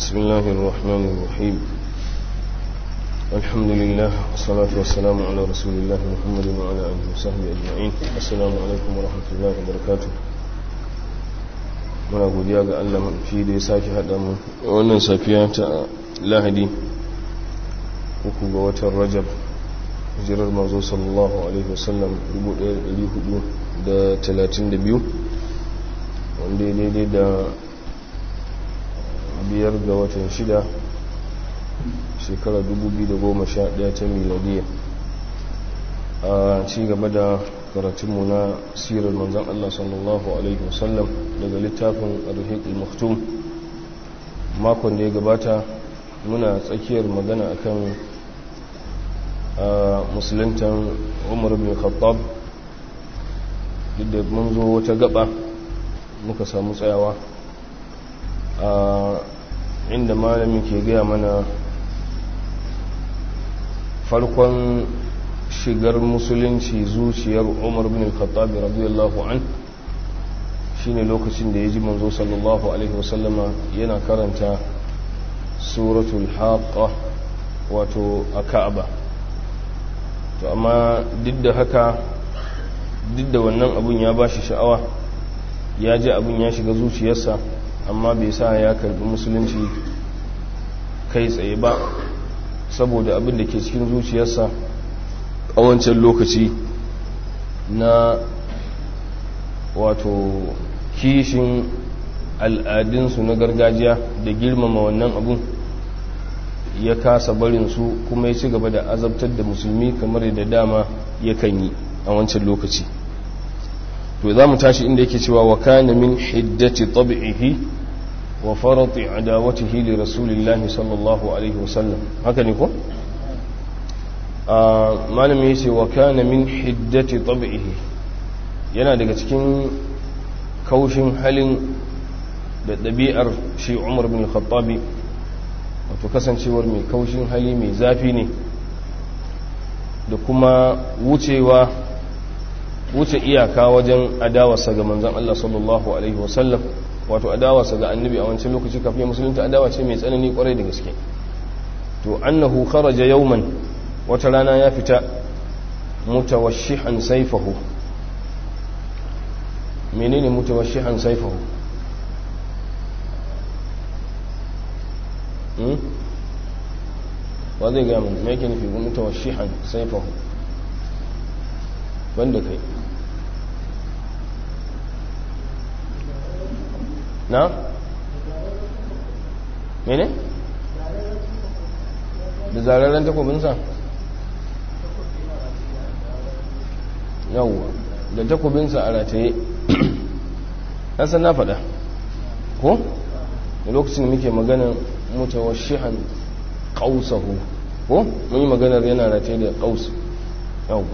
بسم الله الرحمن الرحيم الحمد لله والصلاة والسلام على رسول الله محمد وعلى آله وصحبه أجمعين السلام عليكم ورحمة الله وبركاته muna godiya ga Allah mafi da ya sake haɗa mu wannan safiya ta lahadi uku ga watan rajab hijirar mazo sallallahu alaihi wasallam 1432 wanda ya daidai da biyar ga watan shida shekara 2011 ta miladiya a ci gaba da karatunmu na sirar manzan Allah sallallahu Alaihi wasallam daga littafin arhiqul maktum makon da ya gabata muna tsakiyar magana akan musulantan umar bin khattab duk da mun zo wata gaba muka samu tsayawa inda malamin ke gaya mana farkon shigar musulunci zuciyar umar bin al-khattab radiyallahu an shine lokacin da ya ji manzo sallallahu alaihi wasallama yana karanta suratul haqqa wato a ka'aba to amma duk da haka duk da wannan abun ya bashi sha'awa ya ji abun ya shiga zuciyarsa amma bai sa ya karbi musulunci kai tsaye ba saboda abin da ke cikin zuciyarsa a wancan lokaci na wato kishin al'adunsu na gargajiya da girmama wannan abun ya kasa barinsu kuma ya ci gaba da azabtar da musulmi kamar da dama yakan yi a wancan lokaci to za mu tashi inda yake cewa wa kana min hiddati tab'ihi wa farati adawatihi li rasulillahi sallallahu alaihi wasallam haka ne ko malami yace wa kana min hiddati tab'ihi yana daga cikin kaushin halin da ɗabi'ar shi Umar bin Khattabi wato kasancewar mai kaushin hali mai zafi ne da kuma wucewa wuce iyaka wajen adawarsa ga manzan Allah sallallahu Alaihi wasallam wato adawarsa ga annabi a wancan lokaci kafin musulunta adawa ce mai tsanani kwarai da gaske to annahu kharaja yawman wata rana ya fita mutawashihan saifahu menene mutawashihan saifahu ba zai gaya mun me yake nufi mutawashihan saifahu banda kai na mene da zararen takobinsa yawwa da takobinsa a rataye san na faɗa ko da lokacin da muke magana mutawashihan qausahu ko mun yi maganar yana rataye da qaus yawwa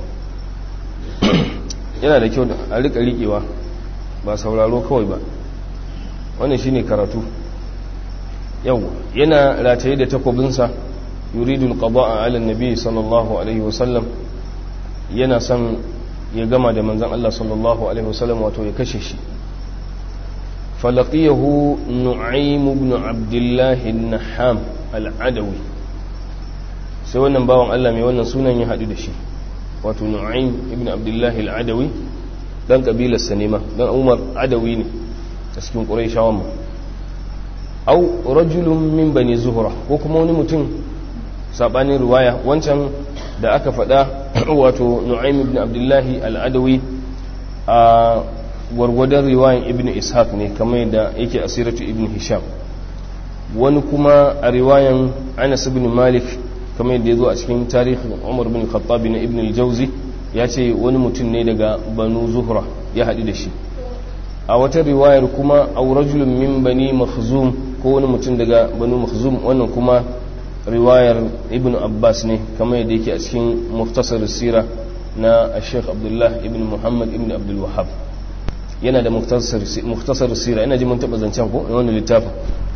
yana da kyau a rika rikewa ba sauraro kawai ba wannan shine karatu yawwa yana rataye da takobinsa yuridu alqada'a ala annabi sallallahu alaihi wasallam yana son ya gama da manzon Allah sallallahu alaihi wasallam wato ya kashe shi falaqiyahu nu'aym ibn abdullah an-naham al-adawi sai wannan bawan Allah mai wannan sunan ya hadu da shi wato nu'aym ibn abdullah al-adawi dan kabilar sanima dan umar adawi ne a cikin quraishawan mu aw rajulun min bani zuhra ko kuma wani mutum sabanin riwaya wancan da aka faɗa wato nu'aym ibn abdullahi al-adawi a gwargwadon riwayan ibn ishaq ne kamar yadda yake asiratu ibn hisham wani kuma a riwayan anas ibn malik kamar yadda ya zo a cikin tarihin umar bin khattabi na ibn al-jauzi ya ce wani mutum ne daga banu zuhra ya haɗu da shi a wata riwayar kuma aw rajulun min bani makhzum ko wani mutum daga banu makhzum wannan kuma riwayar ibn abbas ne kamar yadda yake a cikin muftasar sira na sheikh abdullah ibn muhammad ibn abdul wahab yana da muftasar sira ina ji mun taɓa zancen ko wani littafin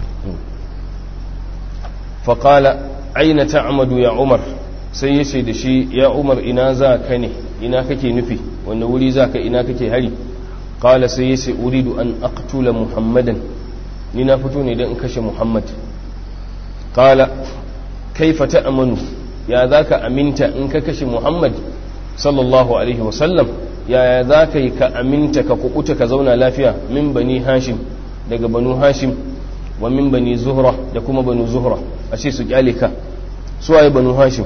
faƙala aina ta'amadu ya umar sai ya ce da shi ya umar ina za ka ne ina kake nufi wanda wuri za ka ina kake hari ƙala sai ya ce uridu an aqtula muhammadan ni na fito ne don in kashe muhammad qala kaifa ta'manu ya zaka aminta in ka kashe muhammad sallallahu alaihi wasallam ya za ka yi ka aminta ka kukuta ka zauna lafiya min bani hashim daga banu hashim wa min bani zuhra da kuma banu zuhra a ce su kyale ka su waye banu hashim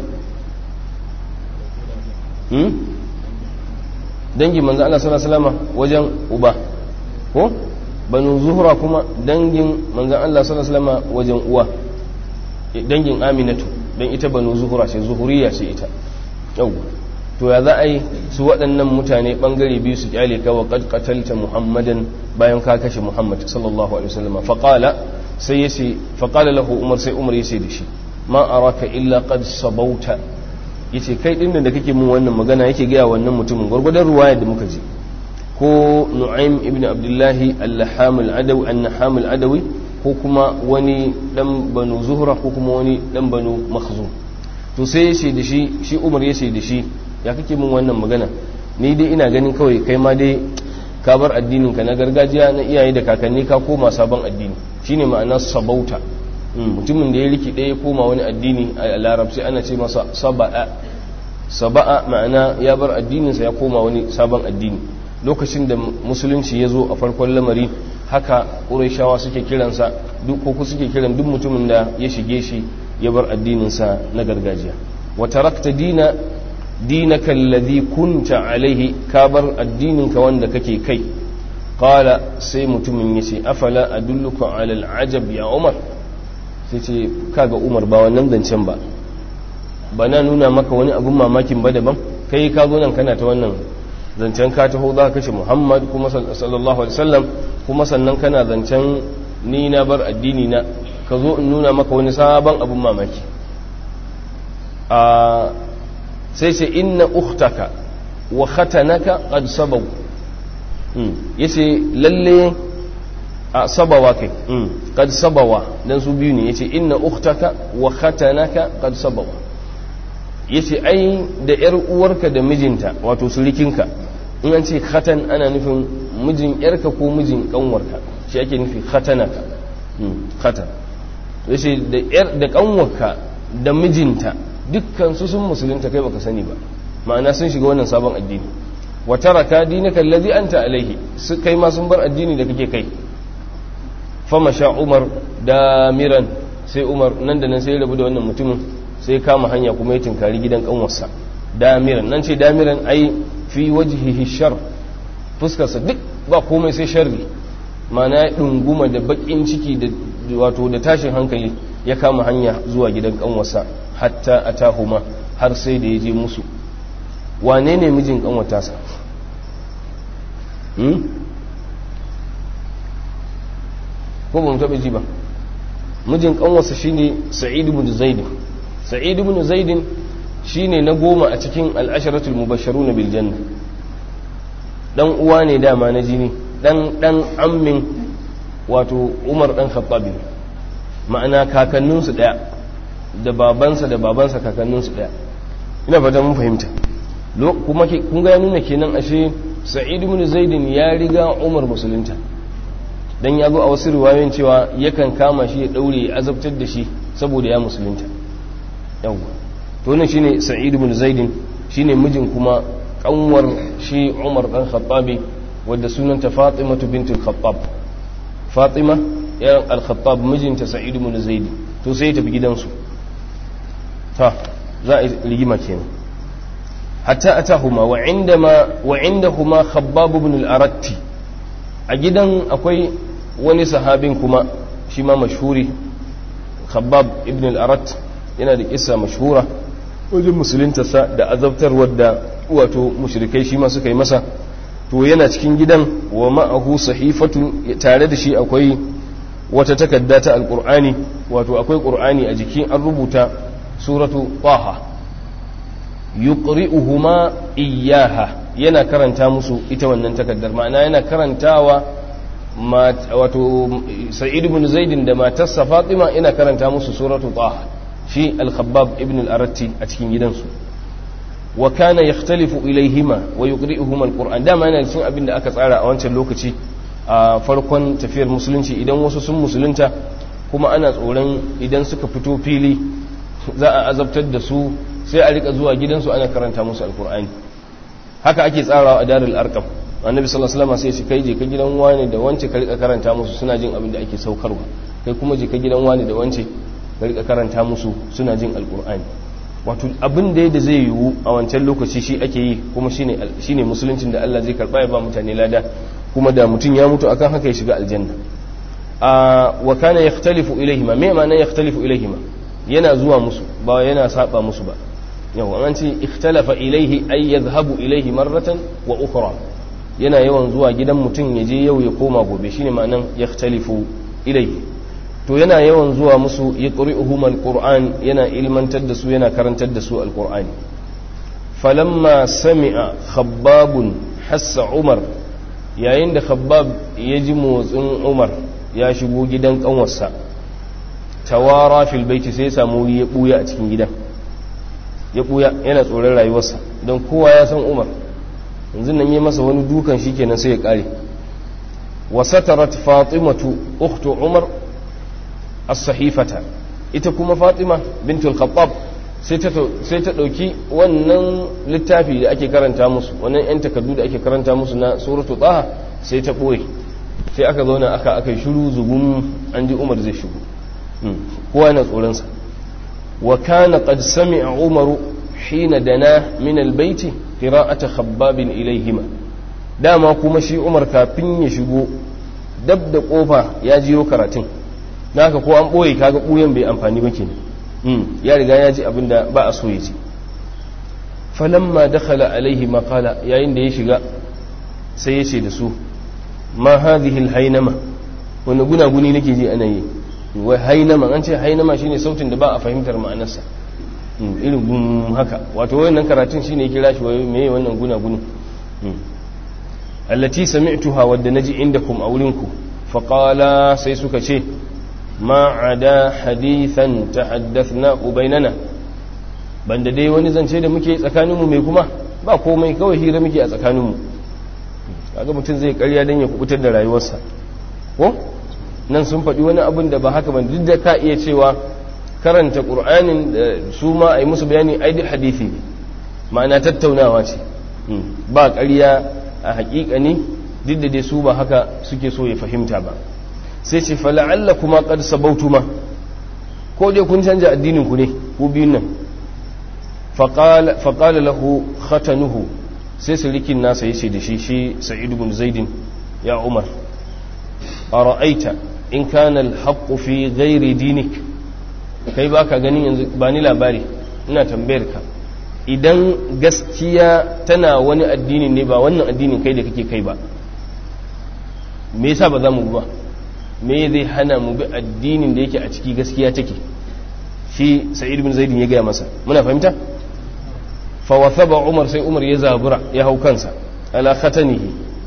dangin manzo Allah sallallahu alaihi wasallam wajen uba ko banu zuhra kuma dangin manzo Allah sallallahu alaihi wasallam wajen uwa dangin aminatu dan ita banu zuhra ce zuhuriya ce ita yau to ya za a yi su waɗannan mutane ɓangare biyu su kyale ka wa qad qatalta muhammadan bayan ka kashe muhammad sallallahu alaihi wasallam faqala sai yace faqala lahu umar sai umar yace da shi ma araka illa qad sabauta yace kai din da kake mun wannan magana yake ga wannan mutumin gurgurdan ruwaya da muka ji ko nu'aym ibn abdullahi al-laham al-adawi an-naham al-adawi ko kuma wani dan banu zuhra ko kuma wani dan banu makhzum to sai yace da shi shi umar yace da shi ya kake min wannan magana ni dai ina ganin kawai kai ma dai ka bar addinin ka na gargajiya na iyaye da kakanni ka koma sabon addini shine ma'ana sabauta mutumin da ya riki ɗaya ya koma wani addini a larabci ana ce masa saba'a saba'a ma'ana ya bar addininsa ya koma wani sabon addini lokacin da musulunci ya zo a farkon lamari haka ƙurashawa suke kiransa duk ko suke kiran duk mutumin da ya shige shi ya bar addininsa na gargajiya wa tarakta dina dinaka alladhi kunta alaihi ka bar addininka wanda kake kai qala sai mutumin yace afala adulluka ala al'ajab ya umar sai ce kaga umar ba wannan zancen ba ba na nuna maka wani abun mamakin ba daban kai ka zo nan kana ta wannan zancen ka taho za ka kashe muhammad kuma sallallahu alaihi wasallam kuma sannan kana zancen ni na bar addini na ka zo in nuna maka wani sabon abun mamaki a sai ce inna ukhtaka wa khatanaka qad sabaw yace lalle a sabawa kai qad sabawa dan su biyu ne yace inna ukhtaka wa khatanaka qad sabawa yace ai da yar uwarka da mijinta wato surikinka in an ce khatan ana nufin mijin yarka ko mijin kanwarka shi ake nufi khatanaka khatan yace da yar da kanwarka da mijinta dukkan su sun musulunta kai baka sani ba ma'ana sun shiga wannan sabon addini wa taraka dinaka allazi anta alaihi su kai ma sun bar addini da kake kai fama sha umar damiran sai umar nan da nan sai rabu da wannan mutumin sai kama hanya kuma ya tinkari gidan kanwarsa damiran nan ce damiran ai fi wajhihi shar fuskarsa duk ba komai sai sharri ma'ana ya dunguma da bakin ciki da wato da tashin hankali ya kama hanya zuwa gidan kanwarsa hatta atahuma har sai da ya je musu wane ne mijin kanwata sa ko ba mu taɓa ji ba mijin kanwarsa shine sa'id ibn zaid sa'id ibn zaid shine na goma a cikin al'asharatul mubashsharun bil janna dan uwa ne dama na jini dan dan ammin wato umar dan khattab ma'ana kakanninsu daya da babansa da babansa kakanninsu daya ina fata mun fahimta kuma kun ga ya nuna kenan ashe sa'id ibn zaidin ya riga umar musulunta dan ya zo a wasu riwayoyin cewa yakan kama shi ya daure ya azabtar da shi saboda ya musulunta yawa to ne shine sa'id ibn zaidin shine mijin kuma kanwar shi umar dan khattabi wadda sunanta fatimatu bintul khattab fatima yan al-khattab mijinta sa'id ibn zaid to sai ya tafi gidansu ta za a rigima kenan hatta atahuma wa indama wa indahuma khabbab ibn al-aratti a gidan akwai wani sahabin kuma shi ma mashhuri khabbab ibn al-arat yana da kissa mashhura wajen musuluntarsa da azabtarwar da wato mushrikai shi ma suka yi masa to yana cikin gidan wa ma'ahu sahifatun tare da shi akwai wata takarda ta alkur'ani wato akwai qur'ani a jikin an rubuta suratu taha yuqri'uhuma iyyaha yana karanta musu ita wannan takardar ma'ana yana karantawa wato sa'id ibn zaidin da matarsa fatima yana karanta musu suratu taha shi al-khabbab ibn al-aratti a cikin gidansu wa kana yakhtalifu ilaihima wa yuqri'uhuma al-qur'an dama yana cikin abin da aka tsara a wancan lokaci a farkon tafiyar musulunci idan wasu sun musulunta kuma ana tsoron idan suka fito fili za a azabtar da su sai a rika zuwa gidansu ana karanta musu alkur'ani haka ake tsarawa a darul arqam annabi sallallahu alaihi wasallam sai shi kai je ka gidan wani da wance ka rika karanta musu suna jin abin da ake saukarwa kai kuma je ka gidan wani da wance ka rika karanta musu suna jin alkur'ani wato abin da da zai yiwu a wancan lokaci shi ake yi kuma shine shine musuluncin da Allah zai karba ya ba mutane lada kuma da mutum ya mutu akan haka ya shiga aljanna a wa kana yakhtalifu ilayhima me ma'ana yakhtalifu ilayhima yana zuwa musu ba yana saba musu ba yawa an ce ikhtalafa ilayhi ay yadhhabu ilayhi marratan wa ukhra yana yawan zuwa gidan mutum ya je yau ya koma gobe shine ma'anan yakhtalifu ilayhi to yana yawan zuwa musu ya ƙuri'uhum alƙur'an yana ilmantar da su yana karantar da su alƙur'ani falamma sami'a khabbabun hassa umar yayin da khabbab ya ji motsin umar ya shigo gidan ƙanwarsa tawara fil baiti sai samu ya ɓuya a cikin gidan ya ɓuya yana tsoron rayuwarsa don kowa ya san umar yanzu nan yi masa wani dukan shi kenan sai ya ƙare wasatarat fatimatu ukhtu umar as-sahifata ita kuma fatima bintul khattab sai ta ɗauki wannan littafi da ake karanta musu wannan 'yan takardu da ake karanta musu na suratu taha sai ta ɓoye sai aka zauna aka aka shiru zugun an ji umar zai shigo kowa yana tsoronsa wa kana qad sami'a umaru hina dana min albayti qira'ata khabbabin ilayhima dama kuma shi umar kafin ya shigo dab da kofa ya jiyo karatun na haka ko an ɓoye kaga ɓuyan bai amfani ba ke ya riga ya ji abin da ba a so ya ce falamma dakhala alaihi maqala yayin da ya shiga sai ya ce da su ma hadhihi alhaynama wani gunaguni nake ji ana yi wai hainama an ce hainama shine sautin da ba a fahimtar ma'anarsa irin gun haka wato wannan karatun shine kira shi wai meye wannan gunaguni allati sami'tuha wadda naji indakum a wurinku faqala sai suka ce ma ada hadithan tahaddathna bainana banda dai wani zance da muke tsakaninmu mai kuma ba komai kawai hira muke a tsakaninmu kaga mutum zai karya don ya kubutar da rayuwarsa ko nan sun faɗi wani abin da ba haka ba duk da ka iya cewa karanta ƙur'anin da su ma a yi musu bayani ai duk hadithi ne ma'ana tattaunawa ce ba ƙarya a haƙiƙa ne duk da dai su ba haka suke so ya fahimta ba sai ce fala'alla kuma qad sabautuma ko dai kun canja addinin ku ne ku biyun nan faqala faqala lahu khatanuhu sai sirikin nasa yace da shi shi sa'id ibn zaid ya umar ara'aita in kana al-haqq fi ghairi dinik kai baka ganin yanzu ba ni labari ina tambayar ka idan gaskiya tana wani addini ne ba wannan addinin kai da kake kai ba me yasa ba za mu ba me zai hana mu bi addinin da yake a ciki gaskiya take shi sa'id bin zaidin ya gaya masa muna fahimta fa wathaba umar sai umar ya zabura ya hau kansa ala khatanihi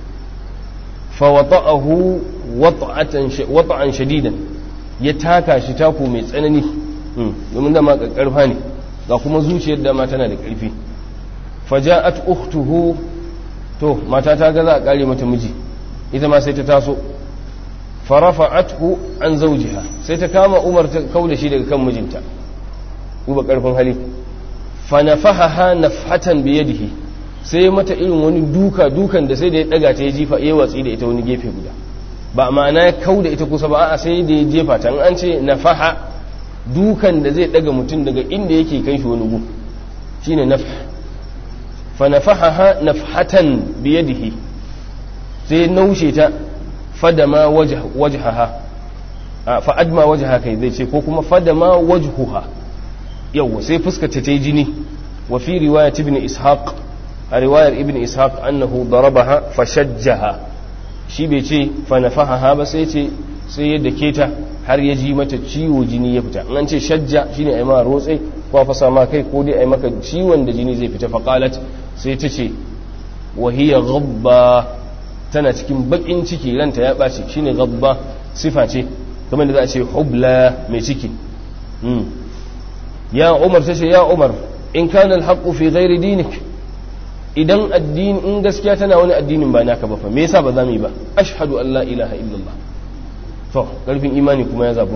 fa wata'ahu wata'atan wata'an shadidan ya taka shi taku mai tsanani domin da ma karfa ne ga kuma zuciyar da ma tana da karfi faja'at ukhtuhu to mata ta ga za a kare mata miji ita ma sai ta taso farafa'athu an zawjiha sai ta kama Umar ta kauda shi daga kan mijinta duba karfin hali fa nafahaha nafhatan bi yadihi sai mata irin wani duka dukan da sai da ya daga ta ya jifa ya watsi da ita wani gefe guda ba ma'ana ya kauda ita kusa ba a'a sai da ya jefa ta an ce nafaha dukan da zai daga mutum daga inda yake kai shi wani gu shine nafh fa nafahaha nafhatan bi yadihi sai naushe ta fadama wajhaha fa'adma wajhaha kai zai ce ko kuma fadama wajhuha yawa sai fuskata ta yi jini wa fi riwayat ibn ishaq a riwayar ibn ishaq annahu darabaha fashajjaha shi bai ce fa nafahaha ba sai ce sai ya dake ta har ya ji mata ciwo jini ya fita an ce shajja shine ai ma rotse ko fasa ma kai ko dai ai maka ciwon da jini zai fita faqalat sai ta ce wa hiya ghabba tana cikin bakin ciki ranta ya ɓaci shine gabba sifa ce kamar da za a ce hubla mai ciki ya umar ta ce ya umar in kana alhaqqu fi ghairi dinik idan addini in gaskiya tana wani addinin ba naka ba fa me yasa ba za mu yi ba ashhadu an la ilaha illallah to karfin imani kuma ya zabu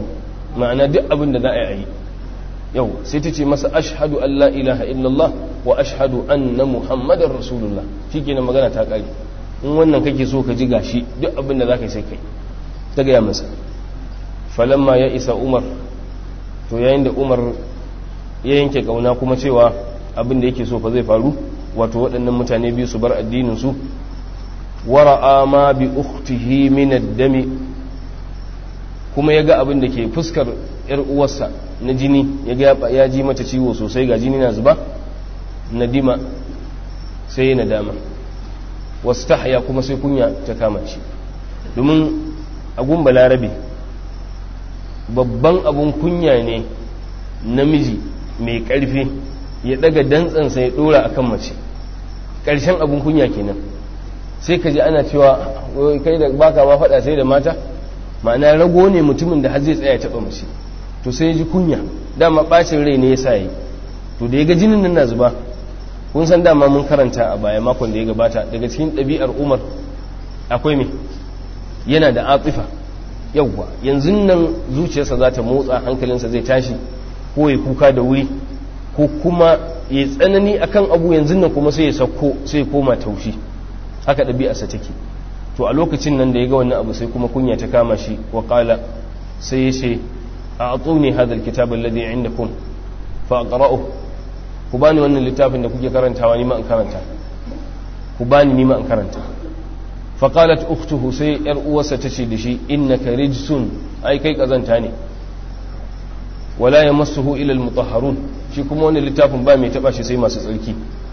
ma'ana duk abin da za a yi yau sai ta ce masa ashhadu an la ilaha illallah wa ashhadu anna muhammadar rasulullah shikenan magana ta kare in wannan kake so ka ji gashi duk abin da za ka yi sai kai ta gaya masa falamma ya isa umar to yayin da umar ya yanke kauna kuma cewa abin da yake so fa zai faru wato waɗannan mutane biyu su bar addinin su wara'a ma bi ukhtihi min ad-dami kuma ya ga abin da ke fuskar yar uwarsa na jini ya ga ya ji mata ciwo sosai ga jini na zuba nadima sai ya nadama wastahya kuma sai kunya ta kama shi domin agun balarabe babban abun kunya ne namiji mai ƙarfi ya daga dantsansa ya dora akan mace ƙarshen abun kunya kenan sai ka ji ana cewa kai da baka ma faɗa sai da mata ma'ana rago ne mutumin da har zai tsaya taɓa mace to sai ya ji kunya dama ɓacin rai ne ya sa yi to da ya ga jinin nan na zuba kun san dama mun karanta a baya makon da ya gabata daga cikin ɗabi'ar umar akwai me yana da atifa yawwa yanzu nan zuciyarsa za ta motsa hankalinsa zai tashi ko ya kuka da wuri ko kuma ya tsanani akan abu yanzu nan kuma sai ya sauko sai ya koma taushi haka ɗabi'arsa take to a lokacin nan da ya ga wannan abu sai kuma kunya ta kama shi wa qala sai ya ce a atsuni hadha alkitab alladhi indakum fa aqra'uhu ku bani wannan littafin da kuke karantawa ni ma in karanta ku bani ni ma in karanta fa qalat ukhtuhu sai yar uwarsa tace da shi innaka rijsun ai kai kazanta ne wala yamassuhu ila almutahharun shi kuma wannan littafin ba mai taba shi sai masu tsarki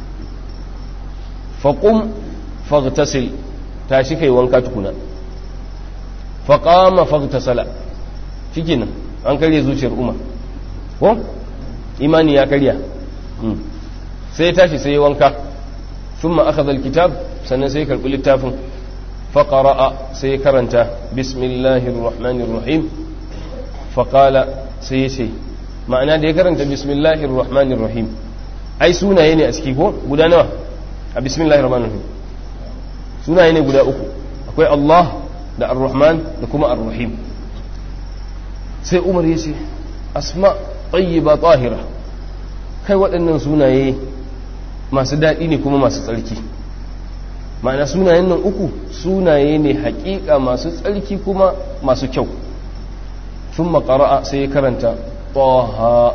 fa qum faghtasil tashi kai wanka tukuna fa qama faghtasala shikenan an karya zuciyar umar ko imani ya karya sai ya tashi sai ya wanka ثم أخذ الكتاب sannan sai karɓi littafin faƙara'a sai ya karanta bismillahir rahmanir rahim faƙala sai ya ce ma'ana da ya karanta bismillahir rahmanir rahim ai sunaye ne a ciki ko guda nawa a bismillahir rahmanir rahim sunaye ne guda uku akwai Allah da ar-rahman da kuma ar-rahim sai umar ya ce asma tayyiba tahira kai waɗannan sunaye masu daɗi ne kuma masu tsarki ma'ana sunayen nan uku sunaye ne haƙiƙa masu tsarki kuma masu kyau sun makara'a sai ya karanta ƙoha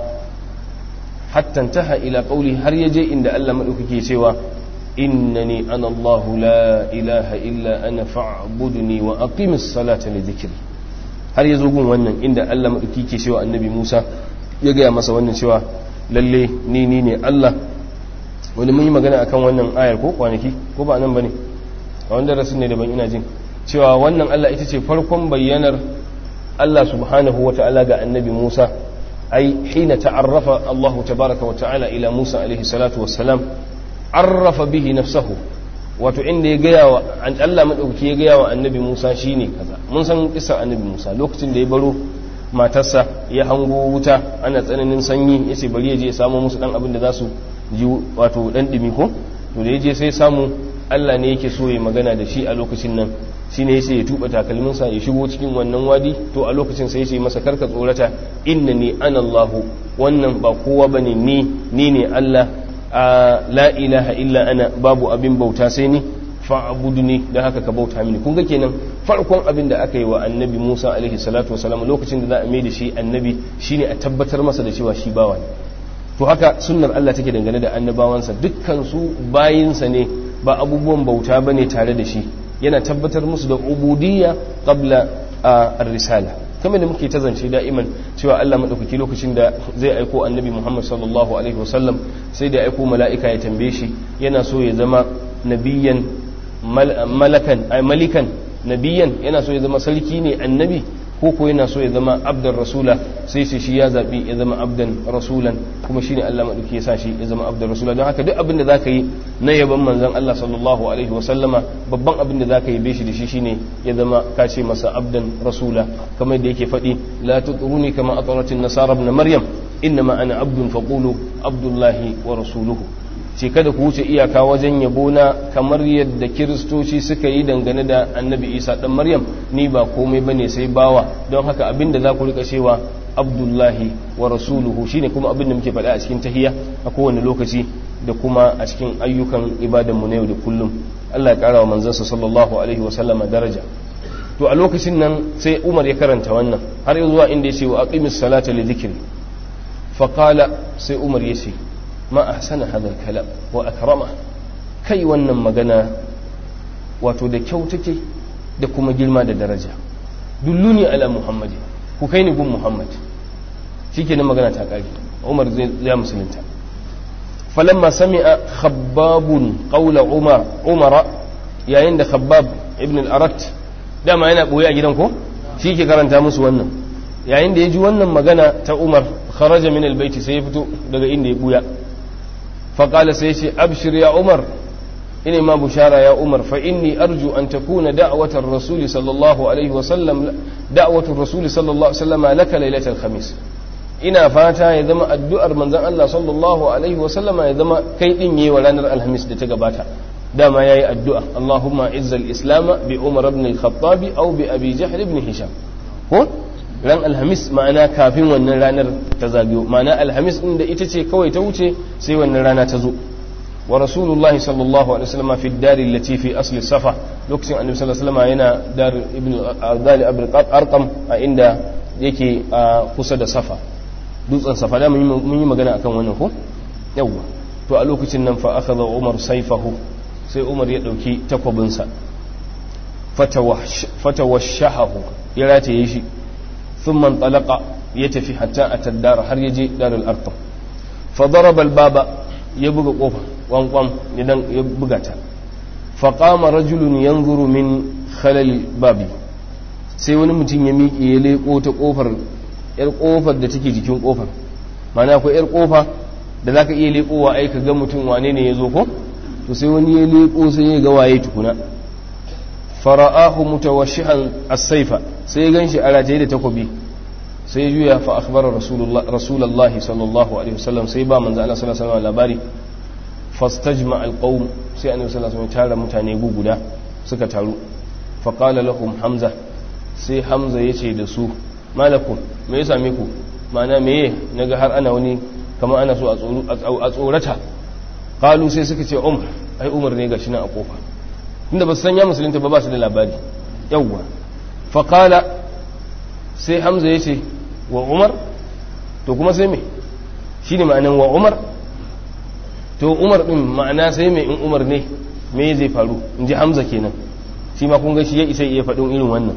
hattan taha ila ƙauli har ya je inda Allah maɗaukake cewa innani ana Allah la ilaha illa ana fa'budni wa aqimis salata li dhikri har ya zo gun wannan inda Allah maɗaukake ke cewa annabi Musa ya gaya masa wannan cewa lalle ni ni ne Allah wani mun yi magana akan wannan ayar ko kwanaki ko ba nan bane a wanda rasul ne daban ina jin cewa wannan Allah ita ce farkon bayyanar Allah subhanahu wa ta'ala ga annabi Musa ai hina ta'arrafa Allah tabaraka wa ta'ala ila Musa alaihi salatu wassalam arrafa bihi nafsahu wato inda ya gaya wa Allah madauki ya gaya wa annabi Musa shine kaza mun san kisar annabi Musa lokacin da ya baro matarsa ya hango wuta ana tsananin sanyi yace bari ya je ya samu musu dan abin da za su ji wato dan dumi ko to da yaje sai samu Allah ne yake so ya magana da shi a lokacin nan shine yace ya tuba takalminsa ya shigo cikin wannan wadi to a lokacin sai yace masa karka tsorata innani ana Allahu wannan ba kowa bane ni ni ne Allah la ilaha illa ana babu abin bauta sai ni fa'budni da haka ka bauta mini kun ga kenan farkon abin da aka yi wa annabi Musa alaihi salatu wasalam lokacin da za a mai da shi annabi shine a tabbatar masa da cewa shi bawa ne to haka sunnar Allah take dangane da annabawansa dukkan su bayinsa ne ba abubuwan bauta bane tare da shi yana tabbatar musu da ubudiyya qabla ar-risala kamar da muke ta zance da'iman cewa Allah madaukaki lokacin da zai aiko annabi Muhammad sallallahu alaihi wasallam sai da aiko mala'ika ya tambaye shi yana so ya zama nabiyan malakan ay malikan nabiyan yana so ya zama sarki ne annabi ko ko yana so ya zama abdan rasula sai sai shi ya zabi ya zama abdan rasulan kuma shine Allah madauki ya sa shi ya zama abdan rasula don haka duk abin da zaka yi na yaban manzon Allah sallallahu alaihi wa sallama babban abin da zaka yi be shi da shi shine ya zama ka ce masa abdan rasula kamar da yake faɗi la tutruni kama atratin nasara ibn maryam innama ana abdun faqulu abdullahi wa rasuluhu ce kada ku wuce iyaka wajen yabo na kamar yadda kiristoci suka yi dangane da annabi isa dan maryam ni ba komai bane sai bawa don haka abinda za ku rika cewa abdullahi wa rasuluhu shine kuma abin da muke faɗa a cikin tahiyya a kowane lokaci da kuma a cikin ayyukan ibadanmu na yau da kullum Allah ya ƙara wa manzansa sallallahu alaihi wa sallama daraja to a lokacin nan sai Umar ya karanta wannan har yanzu zuwa inda ya ce wa aqimis salata li dhikri fa qala sai Umar ya ce ma ahsana hadha al-kalam wa akrama kai wannan magana wato da kyau take da kuma girma da daraja dulluni ala muhammadi ku kai ni gun muhammad shikenan magana ta kare Umar zai ya musulunta فلما سمع خباب قول عمر عمر يا عند خباب ابن الأرت dama yana ɓoye a gidan ko shi ke karanta musu wannan yayin da ya ji wannan magana ta umar kharaja min albaiti sai ya fito daga inda ya buya faƙala sai ya ce abshir ya umar ina ma bushara ya umar fa inni arju an takuna da'watar rasuli sallallahu alaihi wa sallam da'watur rasuli sallallahu alaihi wa sallam laka lailatul khamis ina fata ya zama addu'ar manzon Allah sallallahu alaihi wa sallama ya zama kai din yi wa ranar alhamis da ta gabata dama yayi addu'a Allahumma izzal islam bi Umar ibn al-Khattab aw bi Abi Jahl ibn Hisham ko ran alhamis ma'ana kafin wannan ranar ta zagayo ma'ana alhamis din da ita ce kawai ta wuce sai wannan rana ta zo wa rasulullahi sallallahu alaihi wasallam fi dari allati fi asli safa lokacin annabi sallallahu alaihi wasallam yana dar ibn Adali Abdul Arqam a inda yake kusa da safa dutsen safa da mun yi magana akan wannan ko yawwa to a lokacin nan fa akhadha Umar sayfahu sai Umar ya dauki takwabinsa fatawashahu ya rataye shi thumma talaqa ya tafi hatta ataddar har yaje darul arqam fa daraba albaba ya buga kofa wankwam idan ya buga ta fa qama rajulun yanzuru min khalal babi sai wani mutum ya miƙe ya leko ta kofar yar kofar da take jikin kofar mana akwai yar kofa da zaka iya lekowa ai ka ga mutum wane ne ya zo ko to sai wani ya leko sai ya ga waye tukuna fara'ahu mutawashihan as-saifa sai ya ganshi a rataye da takobi sai ya juya fa akhbara rasulullah rasulullahi sallallahu alaihi wasallam sai ba manzo Allah sallallahu alaihi wasallam labari fastajma al-qawm sai annabi sallallahu alaihi wasallam tara mutane guguda suka taru fa qala lahum hamza sai hamza yace da su malakun me ya same ku ma'ana meye naga har ana wani kamar ana so a tsorata kalu sai suka ce umar ai umar ne gashi nan a kofa inda ba su sanya musulunta ba ba su da labari yawwa faƙala sai hamza ya ce wa umar to kuma sai me shi ne ma'anan wa umar to umar ɗin ma'ana sai me in umar ne me zai faru in ji hamza kenan shi ma kun ga shi ya isa iya faɗin irin wannan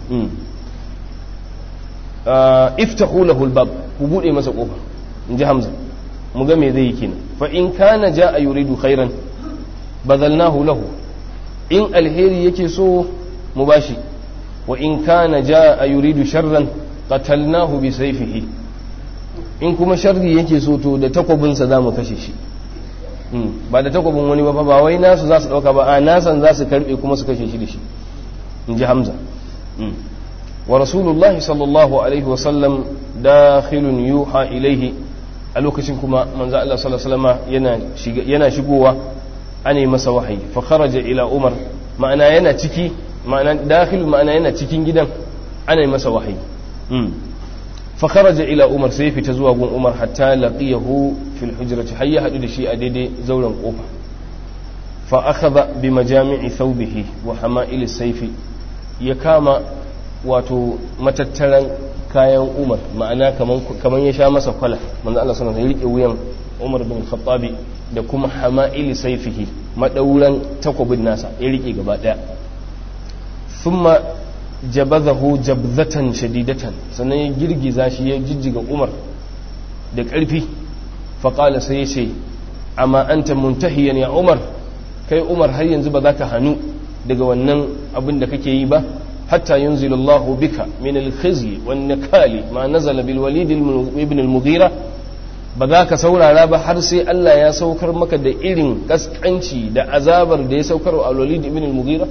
iftahu lahu albab ku bude masa kofa inji hamza mu ga me zai yi kenan fa in kana jaa yuridu khairan badalnahu lahu in alheri yake so mu bashi wa in kana jaa yuridu sharran qatalnahu bi sayfihi in kuma sharri yake so to da takwabin sa zamu kashe shi ba da takwabin wani ba ba wai nasu za su dauka ba a nasan za su karbe kuma su kashe shi da shi inji hamza ورسول الله صلى الله عليه وسلم داخل يوحى إليه a lokacin kuma manzo Allah sallallahu alaihi wasallam yana shigowa ane masa wahayi fa kharaja ila Umar ma'ana yana ciki ma'ana dakhil ma'ana yana cikin gidan ana masa wahayi fa kharaja ila Umar sai fita zuwa gun Umar hatta laqiyahu fil hujrati har ya hadu da shi a daidai zauren kofa fa akhadha bi majami'i thawbihi wa hama'il sayfi ya kama wato matattaran kayan umar ma'ana kaman ya sha masa kwala manzo Allah sallallahu alaihi wasallam ya rike wuyan Umar bin Khattabi da kuma hama'ili saifihi madauran takobin nasa ya rike gaba daya thumma jabazahu jabzatan shadidatan sannan ya girgiza shi ya jijjiga Umar da ƙarfi faƙala sai ya ce amma anta muntahiyan ya Umar kai Umar har yanzu ba za ka hannu daga wannan abin da kake yi ba حتى ينزل الله بك من الخزي والنكال ما نزل بالوليد ابن المغيرة بذاك سورة رابا حرسي ألا يا سوكر مكة دا إلين كسكنشي دا عذابر دا سوكر الوليد ابن المغيرة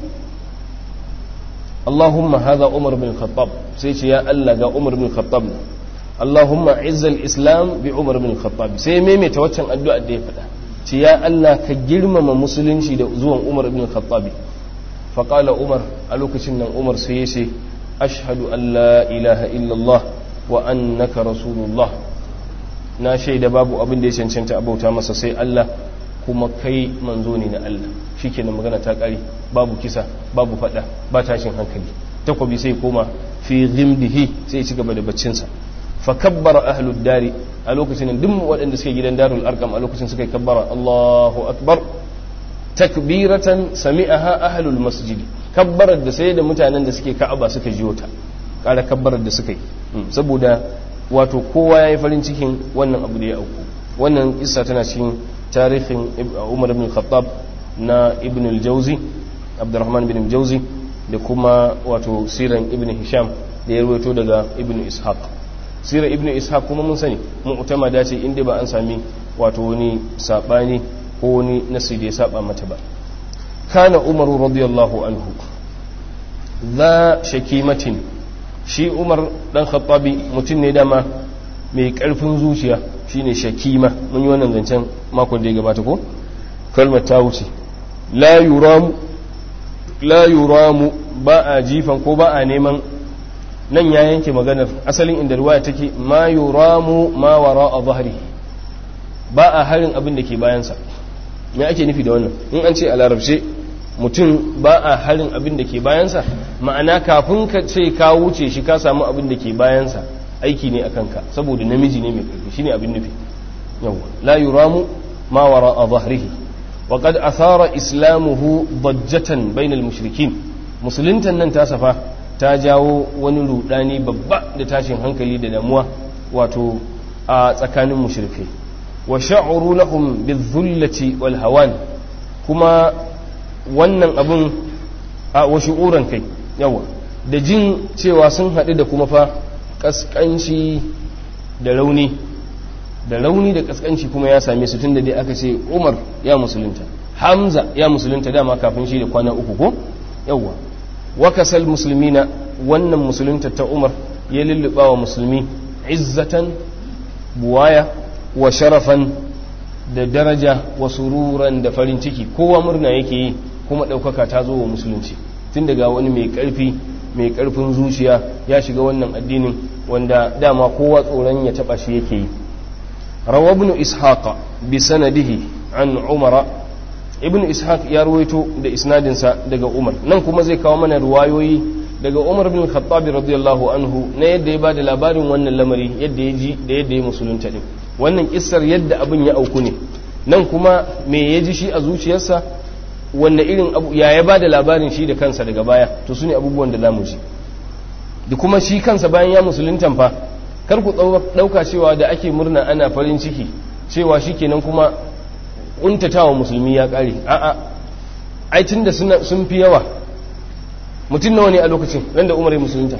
اللهم هذا عمر بن الخطاب سيتي يا ألا جا عمر بن الخطاب اللهم عز الإسلام بعمر بن الخطاب سي ميمي توتشن الدعاء دي فدا ce ya Allah ka girmama musulunci da zuwan Umar ibn Khattabi fa qala Umar a lokacin nan Umar sai ya ce ashhadu an la ilaha illallah wa annaka rasulullah na shaida babu abin da ya cancanta abauta masa sai Allah kuma kai manzo ne na Allah shikenan magana ta kare babu kisa babu fada ba tashin hankali takobi sai koma fi ghimdihi sai ci gaba da baccinsa fa kabbara ahlud dari a lokacin duk waɗanda suke gidan darul arqam a lokacin suka kabbara Allahu akbar takbiratan sami'aha ahlul masjid kabbarar da sai da mutanen da suke ka'aba suka jiyo ta ƙara kabbarar da suka yi saboda wato kowa ya yi farin cikin wannan abu da ya auku wannan kissa tana cikin tarihin umar ibn khattab na ibn al-jauzi abdurrahman ibn al-jauzi da kuma wato siran ibn hisham da ya rawaito daga ibn ishaq sirar ibn ishaq kuma mun sani mu'tamada ce inda ba an sami wato wani sabani ko wani nasi da ya saba mata ba kana umaru radiyallahu anhu za shakimatin shi umar dan khattabi mutum ne dama mai karfin zuciya shine shakima mun yi wannan zancen makon da ya gabata ko kalmar ta wuce la yuramu la yuramu ba a jifan ko ba a neman nan ya yanke maganar asalin inda ruwaya take ma yuramu ma wara a zahri ba a harin abin da ke bayansa me ake nufi da wannan in an ce a larabce mutum ba a harin abin da ke bayansa ma'ana kafin ka ce ka wuce shi ka samu abin da ke bayansa aiki ne a kanka saboda namiji ne mai karfi shine abin nufi yawa la yuramu ma wara a zahrihi wa qad athara islamuhu dajjatan bainal mushrikin musuluntan nan ta safa ta jawo wani rudani babba da tashin hankali da damuwa wato a tsakanin mushrikai wa sha'uru lahum bizzullati wal hawan kuma wannan abin a wa shu'uran kai yawa da jin cewa sun haɗu da kuma fa kaskanci da rauni da rauni da kaskanci kuma ya same su tunda dai aka ce Umar ya musulunta Hamza ya musulunta dama kafin shi da kwana uku ko yawa wakasal musulmina wannan musulunta ta umar ya lulluɓa wa musulmi izzatan buwaya wa sharafan da daraja wa sururan da farin ciki kowa murna yake yi kuma ɗaukaka ta zo wa musulunci tun daga wani mai ƙarfi mai ƙarfin zuciya ya shiga wannan addinin wanda dama kowa tsoron ya taɓa shi yake yi rawa ibn ishaqa bi sanadihi an umara ibn ishaq ya ruwaito da isnadinsa daga umar nan kuma zai kawo mana ruwayoyi daga umar bin khattabi radiyallahu anhu na yadda ya bada labarin wannan lamari yadda ya ji da yadda ya musulunta din wannan kissar yadda abin ya auku ne nan kuma me ya ji shi a zuciyarsa wanne irin abu ya ya bada labarin shi da kansa daga baya to su ne abubuwan da zamu ji da kuma shi kansa bayan ya musuluntan fa kar ku dauka cewa da ake murna ana farin ciki cewa shikenan kuma kuntatawa musulmi ya kare a'a ai tunda sun fi yawa mutum nawa ne a lokacin ran da umar ya musulunta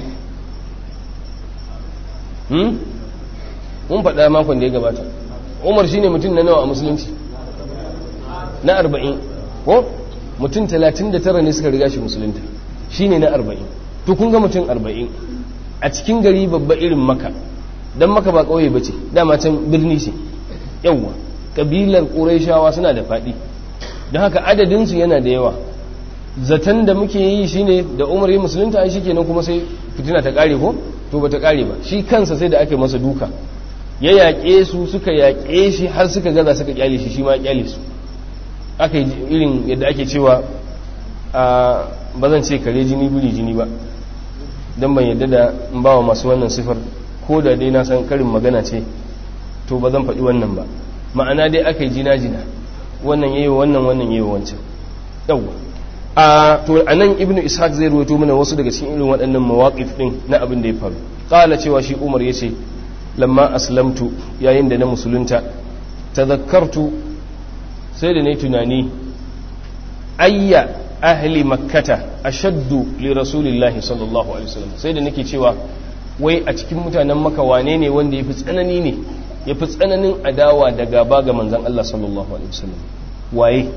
hmm mun faɗa makon da ya gabata umar shine mutum na nawa a musulunci na arba'in ko mutum talatin da tara ne suka riga shi musulunta shine na arba'in to kun ga mutum arba'in a cikin gari babba irin maka don maka ba ƙauye ba ce dama can birni ce yawwa kabilar ƙuraishawa suna da faɗi don haka adadinsu yana da yawa zaton da muke yi shine da umar yi musulunta ai shikenan kuma sai fitina ta ƙare ko to ba ta ƙare ba shi kansa sai da ake masa duka ya yaƙe su suka yaƙe shi har suka gaza suka ƙyale shi shi ma ƙyale su aka yi irin yadda ake cewa a ba zan ce kare jini buri jini ba don ban yadda da in ba wa masu wannan sifar ko da dai na san karin magana ce to ba zan faɗi wannan ba ma'ana dai aka yi jina-jina wannan yayi wannan wannan yayi wancan yawwa a to anan ibnu ishaq zai ruwaito mana wasu daga cikin irin waɗannan mawaqif din na abin da ya faru qala cewa shi umar yace lamma aslamtu yayin da na musulunta tadhakkartu sai da nayi tunani ayya ahli makkata ashaddu li rasulillahi sallallahu alaihi wasallam sai da nake cewa wai a cikin mutanen maka wane ne wanda yafi tsanani ne ya fi tsananin adawa da gaba ga manzan Allah sallallahu Alaihi wasallam waye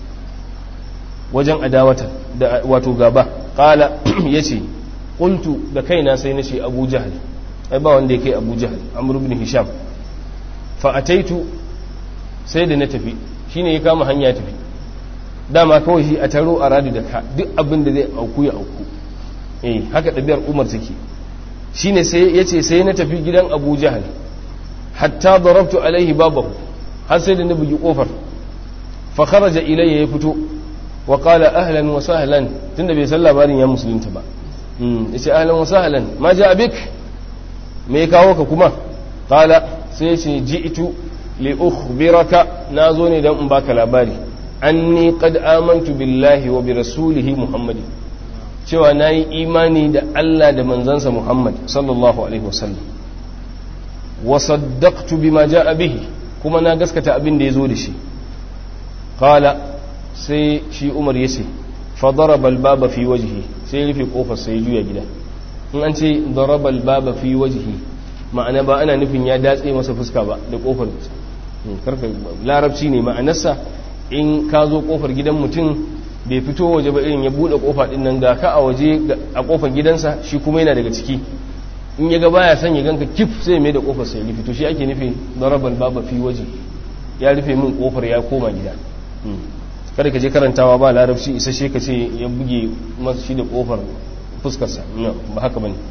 wajen adawata da wato gaba ƙala ya ce ƙultu da kaina sai na ce abu jahal ai ba wanda ya kai abu jahal amur bin hisham fa'ataitu sai da na tafi shine ya kama hanya tafi dama kawai shi a taro a radu da ka duk abin da zai auku ya auku eh haka ɗabi'ar umar take shine sai ya ce sai na tafi gidan abu jahal hatta darabtu alaihi babahu har sai da na bugi kofar fa kharaja ilayya ya fito wa qala ahlan wa sahlan tunda bai san labarin ya musulunta ba yace ahlan wa sahlan ma ja bik me kawo ka kuma qala sai ya ce ji'tu li ukhbiraka nazo ne dan in baka labari anni qad amantu billahi wa bi rasulihi muhammadin cewa nayi imani da Allah da manzansa Muhammad sallallahu alaihi wasallam wa saddaqtu bima jaa bihi kuma na gaskata abin da yazo da shi qala sai shi Umar yace fa daraba al-baba fi wajhi sai rufe kofar sai juya gida in an ce daraba al-baba fi wajhi ma'ana ba ana nufin ya datse masa fuska ba da kofar karka larabci ne ma'anarsa in ka zo kofar gidan mutum bai fito waje ba irin ya bude kofa din nan ga ka a waje a kofar gidansa shi kuma yana daga ciki in ya ga baya son ya ganka kif sai mai da kofar sai ya fito shi ake nufi darabal baba fi waje ya rufe min kofar ya koma gida kada ka je karantawa ba larabci isa shi ka ce ya buge masu shi da kofar fuskarsa ba haka bane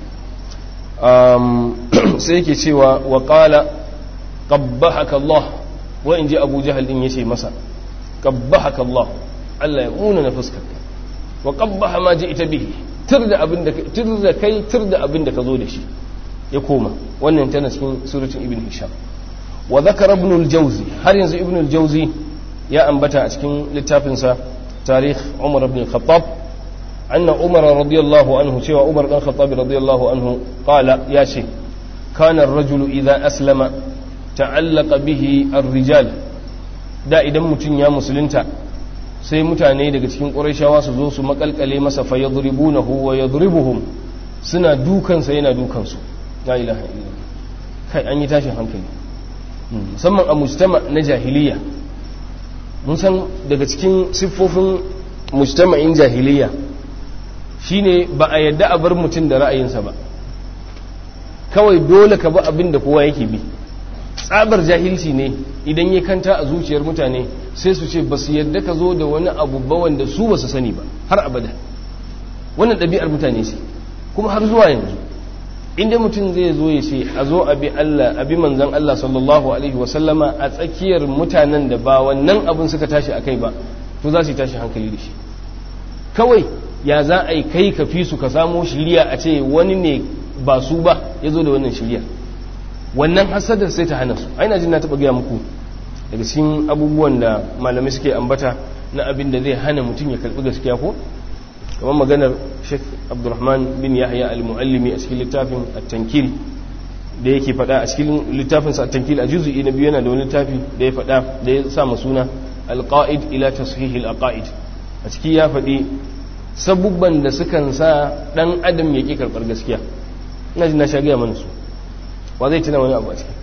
sai yake cewa wa qala qabbahaka Allah wa in ji Abu Jahal din yace masa qabbahaka Allah Allah ya muna na fuskarka wa qabbaha ma ita bihi tir da abin da tir da kai tir da abin da ka zo da shi ya koma wannan tana cikin suratul ibn hisham wa dhakara ibn al-jawzi har yanzu ibn al-jawzi ya ambata a cikin littafin sa tarikh umar ibn al-khattab anna umar radiyallahu anhu cewa umar dan khattab radiyallahu anhu qala ya ce kana ar-rajulu idha aslama ta'allaqa bihi ar-rijal da idan mutum ya musulunta sai mutane daga cikin ƙurashawa su zo su makalkale masa fa yadribunahu wa yadribuhum suna dukansa yana dukansu la ilaha illallah kai an yi tashin hankali musamman a mujtama na jahiliya mun san daga cikin siffofin mujtama'in jahiliya shine ba a yadda a bar mutum da ra'ayinsa ba kawai dole ka bi abin da kowa yake bi tsabar jahilci ne idan ya kanta a zuciyar mutane sai su ce ba su yadda ka zo da wani abu ba wanda su ba su sani ba har abada wannan ɗabi'ar mutane ce kuma har zuwa yanzu inda mutum zai zo ya ce a zo abi Allah abi manzan Allah sallallahu alaihi wa sallama a tsakiyar mutanen da ba wannan abin suka tashi akai ba to za su yi tashi hankali da shi kawai ya za a yi kai ka fi su ka samo shiriya a ce wani ne ba su ba ya zo da wannan shiriya wannan hasadar sai ta hana su aina jin na taɓa gaya muku daga cikin abubuwan da malamai suke ambata na abin da zai hana mutum ya karɓi gaskiya ko kamar maganar sheikh abdurrahman bin yahya al-muallimi a cikin littafin at-tankil da yake faɗa a cikin littafin sa at-tankil a juz'i na biyu yana da wani littafi da ya faɗa da ya sa suna al-qa'id ila tashih al-aqaid a ciki ya faɗi sabubban da sukan sa dan adam ya ki karɓar gaskiya ina jin na sha gaya mana su wa zai tuna wani abu a ciki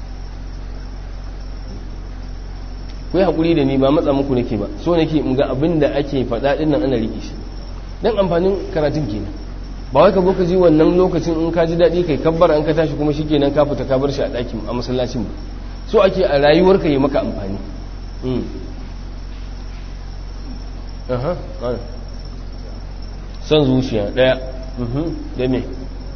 ku yi haƙuri da ni ba matsa muku nake ba so nake in ga abin da ake faɗa ɗin nan ana riƙe shi dan amfanin karatun kenan ba wai ka zo ka ji wannan lokacin in ka ji daɗi kai kabbar an ka tashi kuma shikenan ka fita ka bar shi a ɗakin a masallacin ba so ake a rayuwar ka yi maka amfani son zuciya ɗaya da me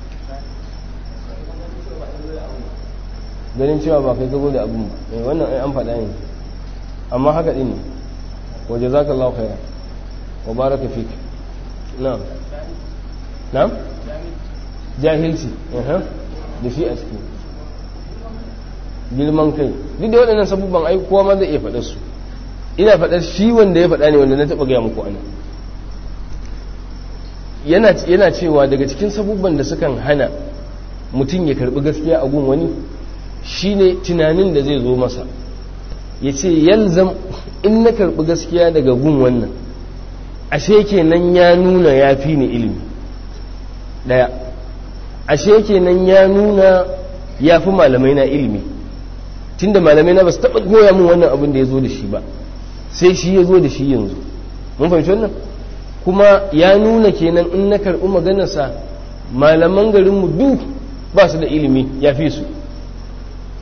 ganin cewa ba kai gabo da abin ba wannan ai an faɗa ne amma haka ɗin ne waje za ka lau khaira wa baraka fik na'am na'am jahilci da shi a ciki girman kai duk da waɗannan sabubban ai kowa ma zai iya faɗar su ina faɗar shi wanda ya faɗa ne wanda na taɓa gaya muku ana yana cewa daga cikin sabubban da sukan hana mutum ya karɓi gaskiya a gun wani shine tunanin da zai zo masa ya ce yalzam in na karɓi gaskiya daga gun wannan ashe kenan ya nuna ya fi ni ilimi ɗaya ashe kenan ya nuna ya fi malamai na ilimi tunda malamai na ba su taɓa goya min wannan abin da ya zo da shi ba sai shi ya zo da shi yanzu mun fahimci wannan kuma ya nuna kenan in na karɓi maganarsa malaman garinmu duk ba su da ilimi ya fi su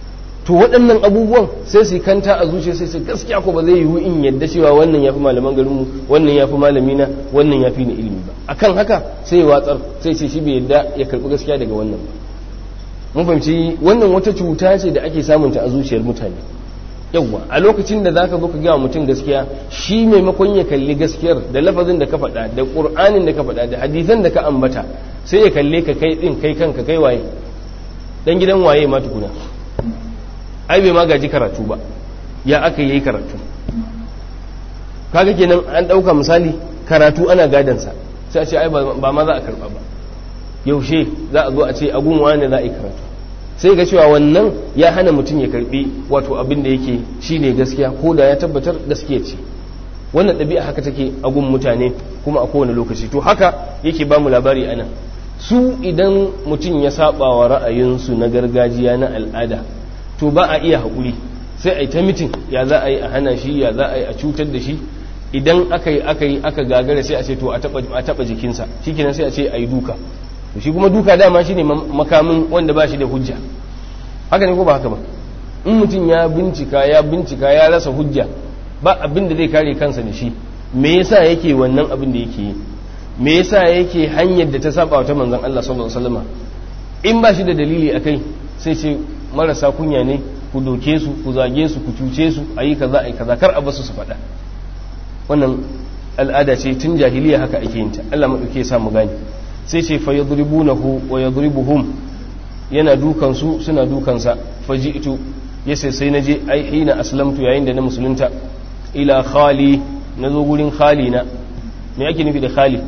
to waɗannan abubuwan sai su kanta a zuciya sai su gaskiya ko ba zai yiwu in yadda cewa wannan ya fi malaman garinmu wannan ya fi malamina wannan ya fi ni ilimi ba akan haka sai ya watsar sai ce shi bai yadda ya karɓi gaskiya daga wannan ba mun fahimci wannan wata cuta ce da ake samunta a zuciyar mutane yawwa a lokacin da zaka zo ka gaya mutum gaskiya shi maimakon ya kalli gaskiyar da lafazin da ka faɗa da ƙur'anin da ka faɗa da hadisan da ka ambata sai ya kalle ka kai ɗin kai kanka kai waye dan gidan waye ma tukuna ai bai ma gaji karatu ba ya aka yi karatu kaga kenan an ɗauka misali karatu ana gadansa sai a ce ai ba ma za a karɓa ba yaushe za a zo a ce agun wani za a yi karatu sai ga cewa wannan ya hana mutum ya karbi wato abin da yake shine gaskiya ko da ya tabbatar gaskiya ce wannan ɗabi'a haka take a gun mutane kuma a kowane lokaci to haka yake ba mu labari ana su idan mutum ya saba wa ra'ayinsu na gargajiya na al'ada to ba a iya haƙuri sai a yi ta mitin ya za a yi a hana shi ya za a yi a cutar da shi idan aka yi aka yi aka gagara sai a ce to a taɓa jikinsa shikenan sai a ce a yi duka to shi kuma duka dama shine makamin wanda ba shi da hujja haka ne ko ba haka ba in mutum ya bincika ya bincika ya rasa hujja ba abin da zai kare kansa da shi me yasa yake wannan abin da yake yi me yasa yake hanyar da ta saba ta manzon Allah sallallahu alaihi wasallam in ba shi da dalili akai sai ce marasa kunya ne ku doke su ku zage su ku cuce su ayi kaza ayi kaza kar a basu su faɗa wannan al'ada ce tun jahiliya haka ake yin ta Allah madauke ya sa mu gane sai ce fa yadribunahu wa yadribuhum yana dukan su suna dukan sa faji'tu yace sai naje ai hina aslamtu yayin da na musulunta ila khali nazo gurin khali na me yake nufi da khali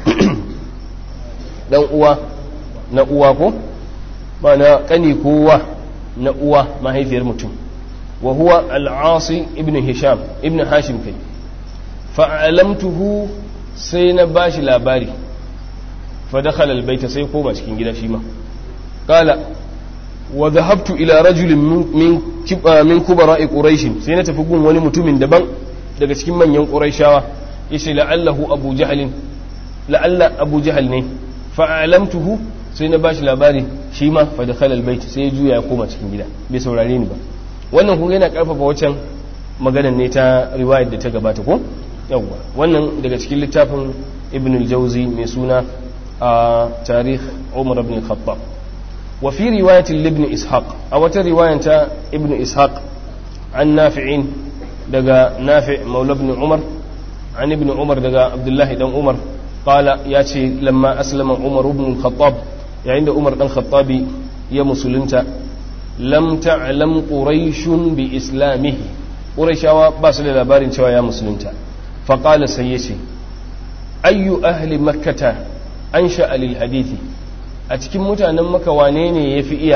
dan uwa na uwa ko ba na kani kowa na uwa mahaifiyar mutum wa huwa al-asi ibn hisham ibn hashim kai fa'alamtuhu sai na bashi labari فدخل البيت sai koma cikin gida shi ma qala wa dhahabtu ila rajulin min min kubara'i quraish sai na tafi gun wani mutumin daban daga cikin manyan quraishawa yace la'allahu abu jahl la'alla abu jahl ne fa'alamtuhu sai na bashi labari shi ma fa dakhala albayt sai ya juya ya koma cikin gida bai saurare ni ba wannan kun yana karfafa wacan maganar ne ta riwayar da ta gabata ko yawwa wannan daga cikin littafin ibn al-jawzi mai suna a tarikh umar ibn khattab wa fi riwayatin ibn ishaq a wata riwayan ta ibn ishaq an nafi'in daga nafi' maula ibn umar an ibn umar daga abdullahi dan umar qala ya ce lamma aslama umar ibn khattab yayin da umar dan khattabi ya musulunta lam ta'lam quraishun bi islamihi quraishawa ba su da labarin cewa ya musulunta fa qala sai yace ayyu ahli makkata ansha lil hadithi a cikin mutanen maka wane ne yafi iya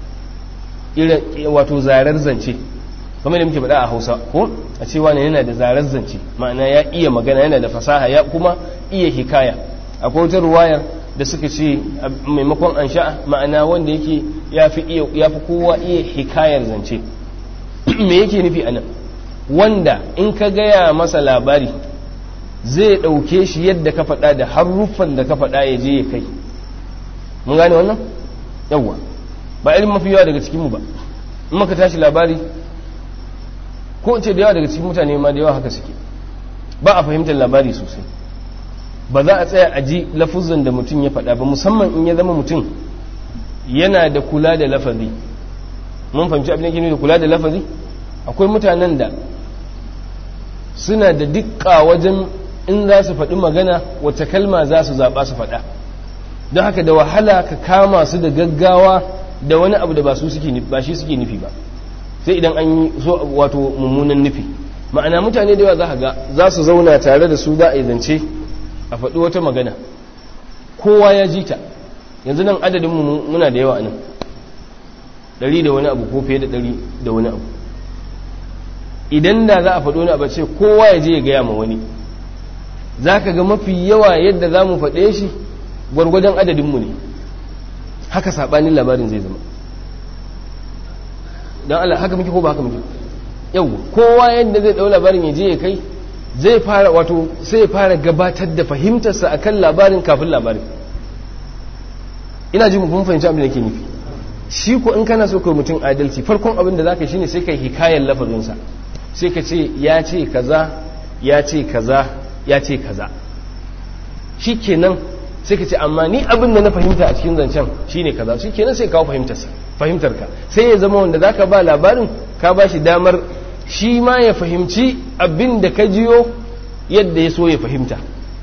wato zarar zance kamar da muke faɗa a hausa ko a ce wane yana da zarar zance ma'ana ya iya magana yana da fasaha ya kuma iya hikaya akwai wata ruwayar da suka ce maimakon an sha'a ma'ana wanda yake ya fi kowa iya hikayar zance me yake nufi anan wanda in ka gaya masa labari zai ɗauke shi yadda ka faɗa da haruffan da ka faɗa ya je ya kai mun gane wannan yawwa ba irin mafi yawa daga cikinmu ba in maka tashi labari ko ce da yawa daga cikin mutane ma da yawa haka suke ba a fahimtar labari sosai ba za a tsaya a ji lafuzan da mutum ya faɗa ba musamman in ya zama mutum yana da kula da lafazi mun fahimci abin da da kula da lafazi akwai mutanen da suna da dukka wajen in za su faɗi magana wata kalma za su zaɓa su faɗa don haka da wahala ka kama su da gaggawa da wani abu da ba su suke ba shi suke nufi ba sai idan an yi so wato mummunan nufi ma'ana mutane da yawa za ga za su zauna tare da su za a yi zance a faɗi wata magana kowa ya ji ta yanzu nan adadin mu muna da yawa nan ɗari da wani abu ko fiye da ɗari da wani abu idan da za a faɗo wani abu ce kowa ya je ya gaya ma wani za ka ga mafi yawa yadda za mu faɗe shi gwargwadon adadinmu ne haka saɓanin labarin zai zama don Allah haka muke ko ba haka muke yau kowa yadda zai ɗau labarin ya je ya kai zai fara wato sai ya fara gabatar da fahimtarsa akan labarin kafin labarin ina ji mun fahimci abin da ke nufi shi ko in kana so kai mutum adalci farkon abin da zaka shine sai kai hikayar lafazinsa sai ka ce ya ce kaza ya ce kaza ya ce kaza shikenan sai ka ce amma ni abin da na fahimta a cikin zancen shine kaza shikenan sai kawo fahimtarsa fahimtarka sai ya zama wanda zaka ba labarin ka ba shi damar shi ma ya fahimci abin da ka jiyo yadda ya so ya fahimta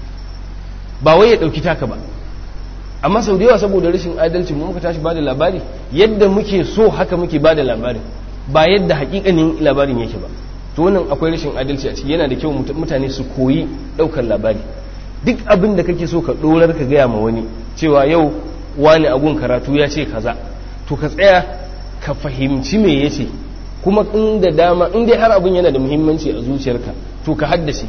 ba wai ya ɗauki taka ba amma sau da yawa saboda rashin adalci mu muka tashi ba da labari yadda muke so haka muke ba da labarin ba yadda hakikanin labarin yake ba to wannan akwai rashin adalci a ciki yana da kyau mutane su koyi ɗaukar labari duk abin da kake so ka ɗorar ka gaya ma wani cewa yau wani agun karatu ya ce kaza to ka tsaya ka fahimci me ya ce kuma in da dama in dai har abin yana da muhimmanci a zuciyarka to ka haddace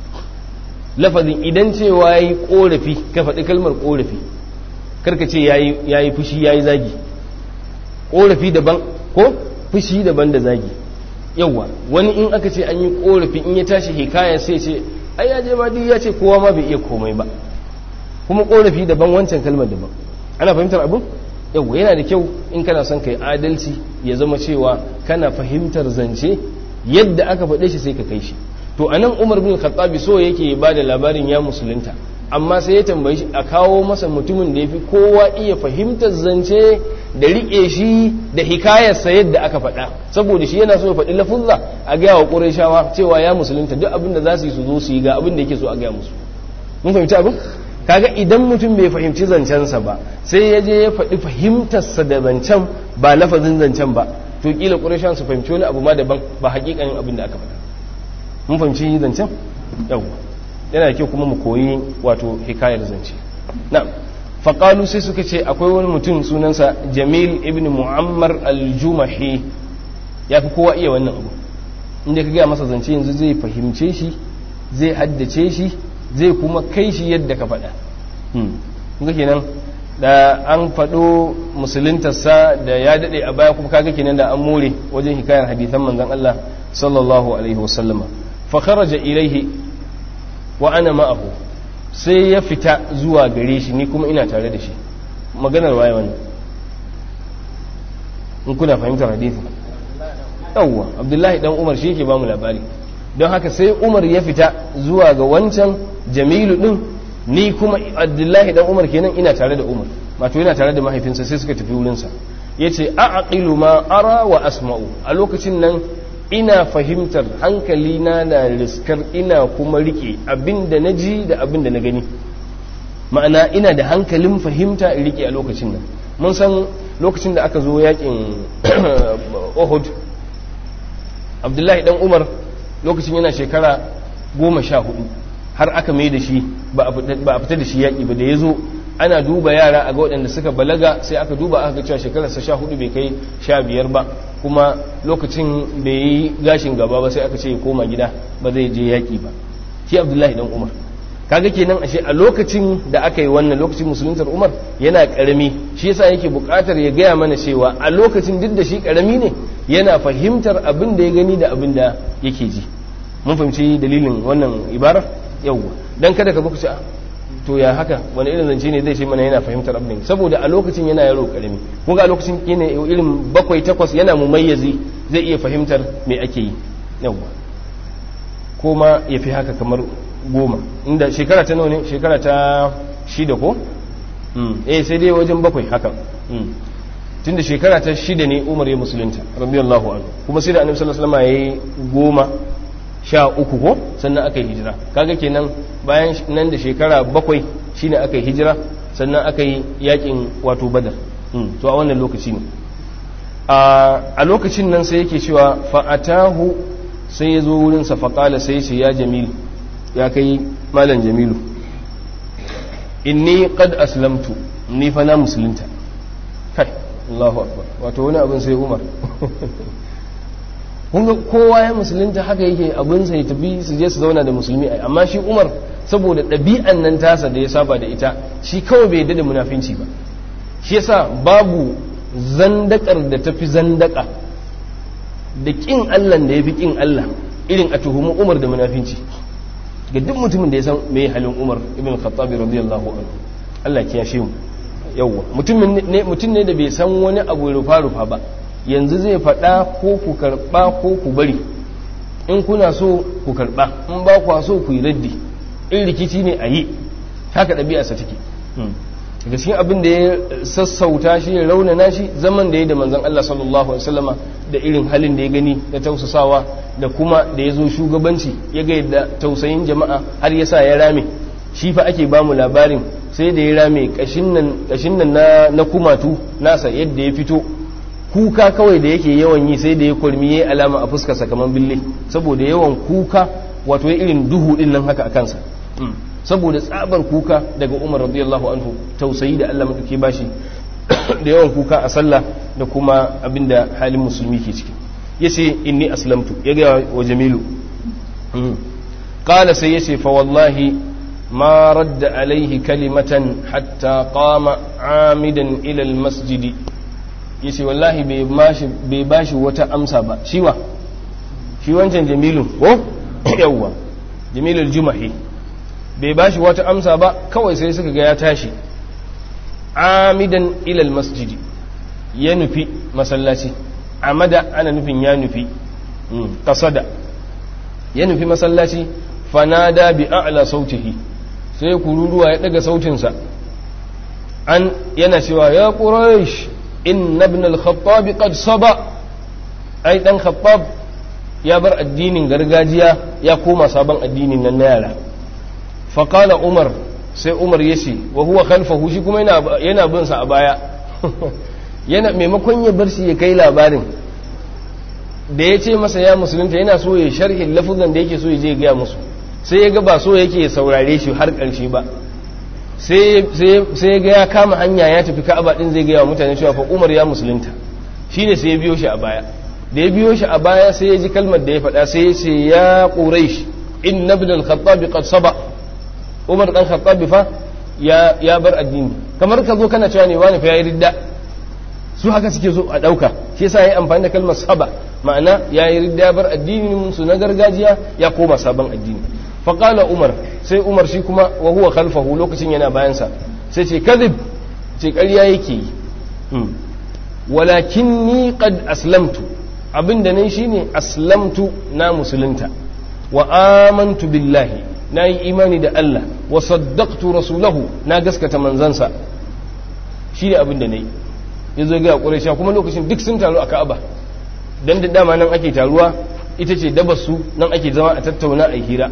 lafazin idan cewa ya yi korafi ka faɗi kalmar korafi karka ce ya yi fushi ya yi zagi korafi daban ko fushi daban da zagi yauwa wani in aka ce an yi korafi in ya tashi hikaya sai ce ai ya je ma duk ya ce kowa ma bai iya komai ba kuma korafi daban wancan kalmar daban ana fahimtar abin yau yana da kyau in kana son kai adalci ya zama cewa kana fahimtar zance yadda aka faɗe shi sai ka kai shi to anan umar bin khattabi so yake ba da labarin ya musulunta amma sai ya tambayi shi a kawo masa mutumin da ya fi kowa iya fahimtar zance da riƙe shi da hikayarsa yadda aka faɗa saboda shi yana so ya faɗi lafuzza a gaya wa ƙurashawa cewa ya musulunta duk abin da za su yi su zo su yi ga abin da yake so a gaya musu mun fahimci abin kaga idan mutum bai fahimci zancensa ba sai ya je ya faɗi fahimtarsa da zancen ba lafazin zancen ba to kila ƙurashawan su fahimci wani abu ma daban ba haƙiƙanin abin da aka faɗa mun fahimci zancen yawwa yana da kyau kuma mu koyi wato hikayar zance na faƙalu sai suka ce akwai wani mutum sunansa jamil ibn mu'ammar al-jumahi ya fi kowa iya wannan abu inda ka gaya masa zance yanzu zai fahimce shi zai haddace shi zai kuma kai shi yadda ka faɗa kuma kenan da an faɗo musuluntarsa da ya daɗe a baya kuma kaga kenan da an more wajen hikayar hadithan manzon Allah sallallahu alaihi wasallama fa kharaja ilaihi wa ana ma'ahu sai ya fita zuwa gare shi ni kuma ina tare da shi maganar waye wannan in kuna fahimtar hadisi yawwa abdullahi dan umar shi yake bamu labari don haka sai umar ya fita zuwa ga wancan jamilu din ni kuma abdullahi dan umar kenan ina tare da umar wato yana tare da mahaifinsa sai suka tafi wurinsa yace a'qilu ma ara wa asma'u a lokacin nan ina fahimtar hankali na na riskar ina kuma rike abinda na ji da abinda na gani ma'ana ina da hankalin fahimta in rike a lokacin nan mun san lokacin da aka zo yakin Uhud Abdullahi dan Umar lokacin yana shekara goma sha hudu har aka mai da shi ba a fita da shi yaƙi ba da ya zo ana duba yara a ga waɗanda suka balaga sai aka duba aka ga cewa shekararsa sha hudu bai kai sha biyar ba kuma lokacin bai yi gashin gaba ba sai aka ce ya koma gida ba zai je yaƙi ba shi abdullahi dan umar kaga kenan ashe a lokacin da aka yi wannan lokacin musuluntar umar yana karami shi yasa yake buƙatar ya gaya mana cewa a lokacin duk da shi karami ne yana fahimtar abin da ya gani da abin da yake ji mun fahimci dalilin wannan ibarar yawwa dan kada ka ce to ya haka wani irin zance ne zai ce mana yana fahimtar abin saboda a lokacin yana yaro karami kun ga a lokacin yana irin bakwai takwas yana mumayyazi zai iya fahimtar me ake yi yawwa ko ma ya fi haka kamar goma inda shekara ta nawa ne shekara ta shida ko eh sai dai wajen bakwai haka tunda shekara ta shida ne umar ya musulunta radiyallahu anhu kuma sai da annabi sallallahu alaihi wasallam yayi goma sha uku ko sannan aka yi hijira kaga kenan bayan nan da shekara bakwai shine aka yi hijira sannan aka yi yakin wato badar to a wannan lokaci ne a lokacin nan sai yake cewa fa'atahu sai ya zo wurinsa faƙala sai ce ya jamilu ya kai malam jamilu inni qad aslamtu ni fa na musulunta kai Allahu akbar wato wani abin sai Umar kunga kowa ya musulunta haka yake abin sai tafi su je su zauna da musulmi ai amma shi Umar saboda ɗabi'an nan tasa da ya saba da ita shi kawai bai yadda da munafinci ba shi yasa babu zandakar da tafi zandaka da kin Allah da yafi kin Allah irin a tuhumi Umar da munafinci ga duk mutumin da ya san me halin Umar ibn Khattab radiyallahu anhu Allah ya kiyashe mu yawwa mutum ne da bai san wani abu rufa-rufa ba yanzu zai faɗa ko ku karɓa ko ku bari in kuna so ku karɓa in ba kwa so ku yi raddi in rikici ne a yi haka ɗabi'arsa take daga cikin abin da ya sassauta shi ya raunana shi zaman da ya da manzon Allah sallallahu alaihi wasallama da irin halin da ya gani da tausasawa da kuma da ya zo shugabanci ya ga yadda tausayin jama'a har ya sa ya rame shi fa ake ba mu labarin sai da ya rame kashin nan na kumatu nasa yadda ya fito kuka kawai da yake yawan yi sai da ya kurmi ya alama a fuskarsa kamar bille saboda yawan kuka wato irin duhu din nan haka a kansa saboda tsabar kuka daga umar radiyallahu anhu tausayi da allah maɗauki bashi da yawan kuka a sallah da kuma abinda halin musulmi ke ciki ya ce inni aslamtu ya gaya wa jamilu ƙala sai ya ce fa wallahi ma radda alaihi kalimatan hatta qama amidan ilal masjidi ya ce wallahi bai bashi wata amsa ba shiwa shi wancan jamilu ko yawwa jamilul jumahi bai ba shi wata amsa ba kawai sai suka ga ya tashi amidan ilal masjidi ya nufi masallaci amada ana nufin ya nufi kasada ya nufi masallaci fanada bi a'la sautihi sai kururuwa ya daga sautinsa an yana cewa ya quraish inna ibn al-khattab qad saba ai dan khattab ya bar addinin gargajiya ya koma sabon addinin nan na yara faƙala umar sai umar ya ce wa huwa khalfahu shi kuma yana bin sa a baya yana maimakon ya bar shi ya kai labarin da ya ce masa ya musulunta yana so ya sharhin lafuzan da yake so ya je gaya musu sai ya ga ba so yake saurare shi har ƙarshe ba sai ya ga ya kama hanya ya tafi ka'aba din zai gaya wa mutane cewa fa umar ya musulunta shine sai ya biyo shi a baya da ya biyo shi a baya sai ya ji kalmar da ya faɗa sai ya ce ya quraish inna ibn al-khattab qad saba umar dan khattabi fa ya ya bar addini kamar ka zo kana cewa ne wani fa yayi ridda su haka suke so a dauka shi yasa yayi amfani da kalmar saba ma'ana yayi ridda ya bar addinin su na gargajiya ya koma sabon addini fa qala umar sai umar shi kuma wa huwa khalfahu lokacin yana bayan sa sai ce kadhib ce ƙarya yake yi walakinni qad aslamtu abinda nan shine aslamtu na musulunta wa amantu billahi na yi imani da Allah wa saddaqtu rasulahu na gaskata manzansa shi ne abin da na yi ya zo ga ƙuraisha kuma lokacin duk sun taru a ka'aba don da dama nan ake taruwa ita ce dabasu nan ake zama a tattauna a hira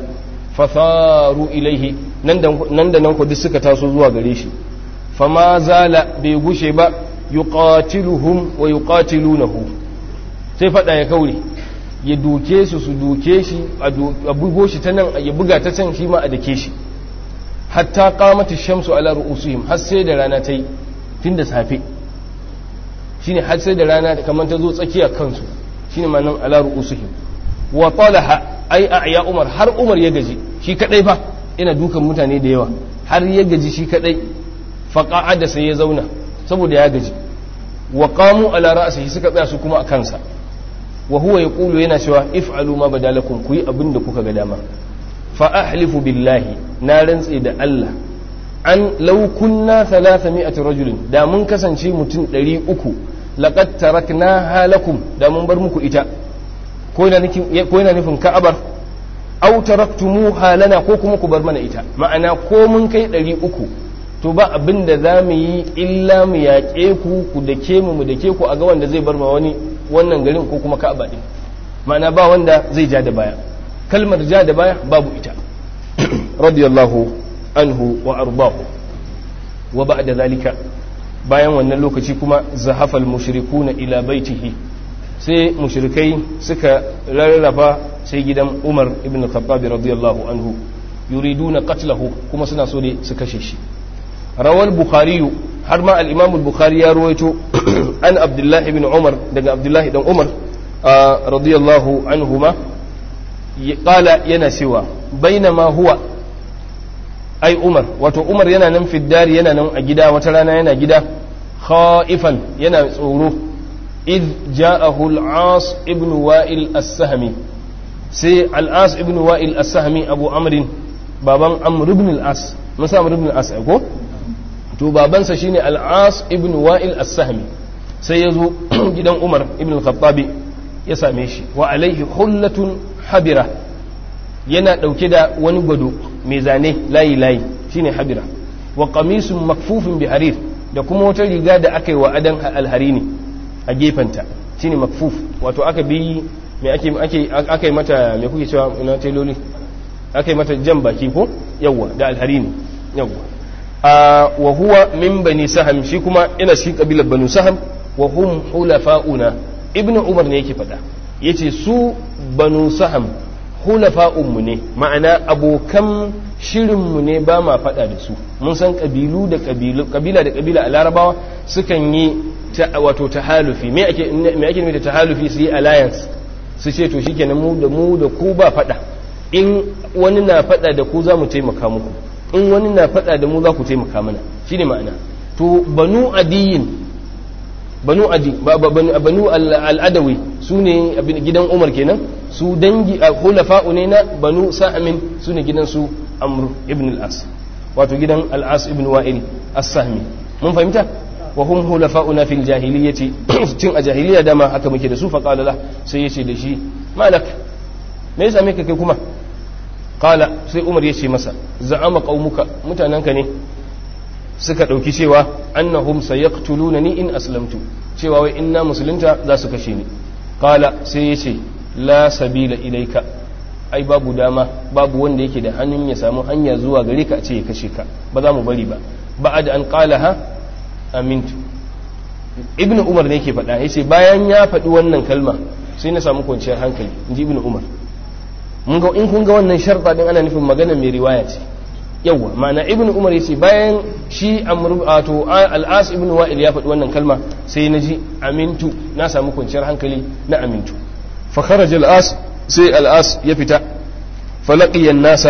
fasaru ilaihi nan da nan ku duk suka taso zuwa gare shi fama zala bai gushe ba yuqatiluhum wa yuqatilunahu sai fada ya kaure ya duke su su duke shi a bugo shi ta nan ya buga ta can shi ma a dake shi hatta qamati shamsu ala ru'usihim har sai da rana ta yi tun da safe shine har sai da rana kamar ta zo tsakiya kansu shine ma nan ala ru'usihim wa talaha ai a ya umar har umar ya gaji shi kadai fa ina dukan mutane da yawa har ya gaji shi kadai fa qa'ada sai ya zauna saboda ya gaji wa qamu ala ra'sihi suka tsaya su kuma a kansa wa huwa yaqulu yana cewa if'alu ma badalakum ku yi abin da kuka ga dama fa ahlifu billahi na rantse da Allah an law kunna 300 rajulin da mun kasance mutum 300 laqad tarakna halakum da mun bar muku ita ko yana nufin ka'abar aw taraktumu halana ko kuma ku bar mana ita ma'ana ko mun kai 300 to ba abin da za mu yi illa mu yaƙe ku ku dake mu mu dake ku a ga wanda zai bar ma wani wannan garin ko kuma ka'aba din ma'ana ba wanda zai ja da baya kalmar ja da baya babu ita radiyallahu anhu wa ardahu wa ba'da zalika bayan wannan lokaci kuma zahafal mushrikuna ila baitihi sai mushrikai suka rarrafa sai gidan Umar ibn Khattab radiyallahu anhu yuriduna qatlahu kuma suna so ne su kashe shi rawal bukhari har ma al-imam al-bukhari ya ruwaito an abdullah ibn umar daga abdullah dan umar radiyallahu anhuma qala yana cewa bainama huwa ai umar wato umar yana nan fiddari yana nan a gida wata rana yana gida khaifan yana tsoro id ja'ahu al-as ibn wa'il as-sahmi sai al-as ibn wa'il as-sahmi abu amrin baban amr ibn al-as musa amr ibn al-as ko to babansa shine al-as ibn wa'il as-sahmi sai ya zo gidan umar ibn al-khattabi ya same shi wa alaihi hullatun habira yana ɗauke da wani gwado mai zane layi layi shine habira wa qamisun makfufin bi harir da kuma wata riga da aka yi wa adan alharini a gefenta shine makfuf wato aka bi me ake ake aka yi mata me kuke cewa ina teloli aka yi mata jan baki ko yawwa da alharini yawwa a wa huwa min bani saham shi kuma ina shi kabilar banu saham wa hum hulafa'una ibnu umar ne yake faɗa yace su banu saham hulafa'unmu ne ma'ana abokan shirinmu ne ba ma faɗa da su mun san ƙabilu da ƙabilu ƙabila da ƙabila a larabawa sukan yi wato tahalufi me ake me ake nufi da tahalufi su yi alliance su ce to shikenan mu da mu da ku ba faɗa in wani na faɗa da ku za mu taimaka muku in wani na faɗa da mu za ku taimaka mana shine ma'ana to banu adiyin banu adi banu al'adawi su ne gidan umar kenan su dangi a hulafa'u ne na banu sa'amin su ne gidan su amr ibn al'as wato gidan al'as ibn wa'il as-sahmi mun fahimta wa hum hulafa'una fil jahiliyyati tun a jahiliya dama haka muke da su fa qala la sai yace da shi malak me yasa me kai kuma qala sai umar yace masa za'ama qaumuka mutananka ne suka ɗauki cewa annahum sayaqtuluna ni in aslamtu cewa wai inna musulunta za su kashe ni qala sai yace la sabila ilaika ai babu dama babu wanda yake da hannun ya samu hanya zuwa gare ka a ce ya kashe ka ba za mu bari ba ba'ad an qalaha amintu ibnu umar ne yake faɗa yace bayan ya faɗi wannan kalma sai na samu kwanciyar hankali inji ibnu umar mun ga in kun ga wannan sharɗa din ana nufin magana mai riwaya ce yawa ma'ana ibnu umar yace bayan shi amru to al-as ibnu wa'il ya faɗi wannan kalma sai na ji amintu na samu kwanciyar hankali na amintu fa kharaja al-as sai al-as ya fita falaqiya nasa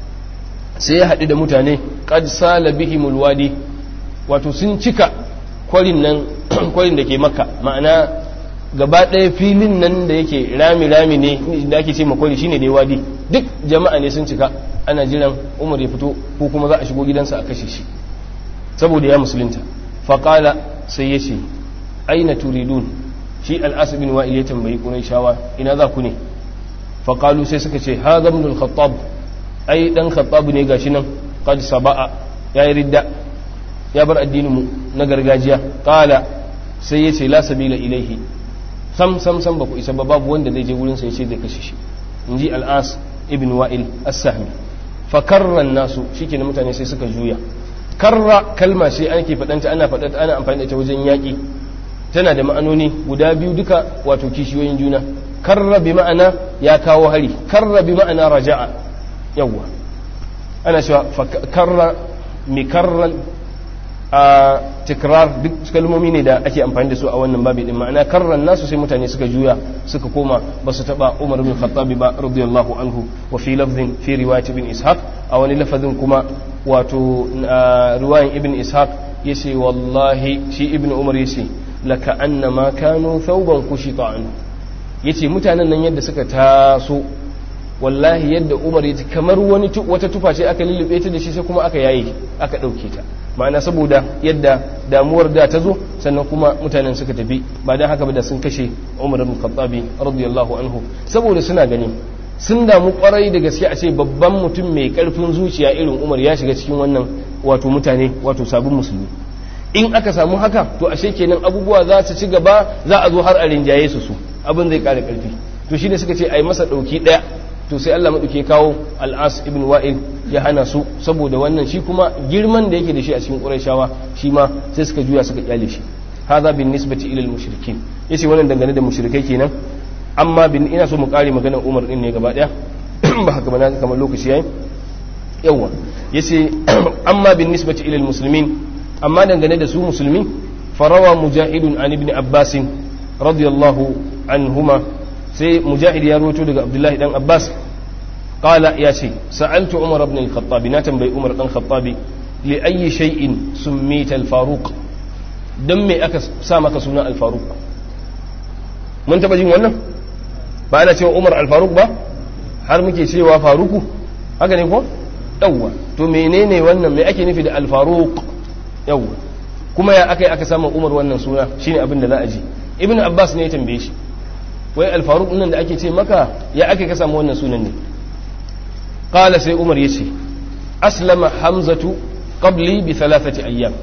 sai ya haɗu da mutane qad sala bihimul wadi wato sun cika kwarin nan kwarin da ke makka ma'ana gaba ɗaya filin nan da yake rami-rami ne da ake ce makwari shine dai wadi duk jama'a ne sun cika ana jiran umar ya fito ko kuma za a shigo gidansa a kashe shi saboda ya musulunta faƙala sai ya ce aina turidun shi al'asu bin wa'il ya tambayi ƙurai shawa ina za ku ne faƙalu sai suka ce ha zamnul khattab ai dan khattab ne gashi nan qad saba'a ya yi ridda ya bar addinin mu na gargajiya ƙala sai ya ce la sabila ilaihi sam sam sam ba ku isa ba babu wanda zai je wurin sa ya ce zai kashe shi inji al'as ibn wa'il as-sahmi fa karra nasu shikenan mutane sai suka juya karra kalma sai ake fadanta ana fadanta ana amfani da ita wajen yaki tana da ma'anoni guda biyu duka wato kishiyoyin juna karra bi ma'ana ya kawo hari karra bi ma'ana raja'a yawwa ana cewa karra mikarran a tikrar duk kalmomi ne da ake amfani da su a wannan babi din ma'ana karran nasu sai mutane suka juya suka koma ba su taba Umar bin Khattab ba radiyallahu anhu wa fi lafzin fi riwayat ibn Ishaq a wani lafazin kuma wato riwayan ibn Ishaq yace wallahi shi ibn Umar yace laka annama kanu thawban kushita anhu yace mutanen nan yadda suka taso wallahi yadda Umar yace kamar wani wata tufa ce aka lullube ta da shi sai kuma aka yaye aka dauke ta ma'ana saboda yadda damuwar da ta zo sannan kuma mutanen suka tafi ba don haka ba da sun kashe umar bin khattabi radiyallahu anhu saboda suna gani sun damu kwarai da gaske a ce babban mutum mai karfin zuciya irin umar ya shiga cikin wannan wato mutane wato sabon musulmi in aka samu haka to ashe kenan abubuwa za su ci gaba za a zo har a rinjaye su su abin zai kara karfi to shine suka ce ai masa dauki daya to sai Allah maɗauke kawo al'as ibn wa'il ya hana su saboda wannan shi kuma girman da yake da shi a cikin ƙurashawa shi ma sai suka juya suka kyale shi haza bin nisbati ilal mushrikin yace wannan dangane da mushrikai kenan amma bin ina so mu kare maganar Umar din ne gaba daya ba haka ba na kamar lokaci yayi yawa yace amma bin nisbati ilal muslimin amma dangane da su musulmi farawa mujahidun an ibn abbas radiyallahu anhuma sai mujahid ya roto daga abdullahi dan abbas qala ya ce sa'altu umar ibn al-khattab na tambayi umar dan khattabi li ayyi shay'in summita al-faruq dan me aka sa maka sunan al-faruq mun taba jin wannan ba ana cewa umar al-faruq ba har muke cewa faruku haka ne ko yawwa to menene wannan me ake nufi da al-faruq yau kuma ya aka yi aka samu umar wannan suna shine abin da za a ji ibn abbas ne ya tambaye shi wai alfaruk nan da ake ce maka ya aka ka samu wannan sunan ne qala sai umar ya ce aslama hamzatu qabli bi thalathati ayyam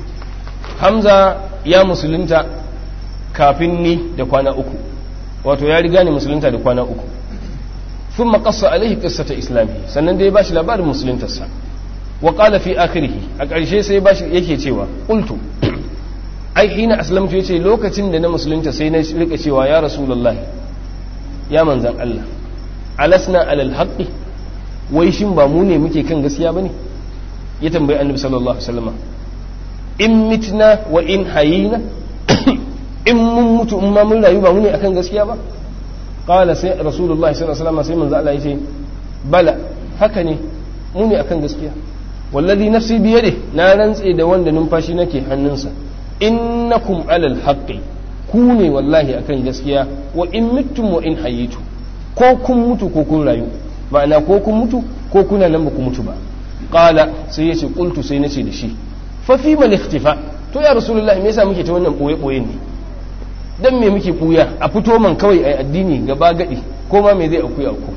hamza ya musulunta kafin ni da kwana uku wato ya riga ni musulunta da kwana uku ثم قص عليه قصة إسلامه sannan dai bashi labarin musuluntarsa wa qala fi akhirih a ƙarshe sai bashi yake cewa qultu ai hina aslamtu yace lokacin da na musulunta sai na rika cewa ya rasulullah ya manzan Allah alasna alal haqqi wai shin ba mu ne muke kan gaskiya bane ya tambayi annabi sallallahu alaihi wasallam in mitna wa in hayina in mun mutu in ma mun rayu ba mu ne akan gaskiya ba qala sai rasulullahi sallallahu alaihi wasallam sai manzo Allah yace bala haka ne mu ne akan gaskiya wallazi nafsi bi yadi na rantse da wanda numfashi nake hannunsa innakum alal haqqi ku ne wallahi akan gaskiya wa in mittum wa in hayitu ko kun mutu ko kun rayu ma'ana ko kun mutu ko kuna nan ba ku mutu ba qala sai yace qultu sai nace da shi fa fi mal ikhtifa to ya rasulullahi me yasa muke ta wannan boye boye ne dan me muke buya a fito man kawai ai addini gaba gadi ko ma me zai akuya aku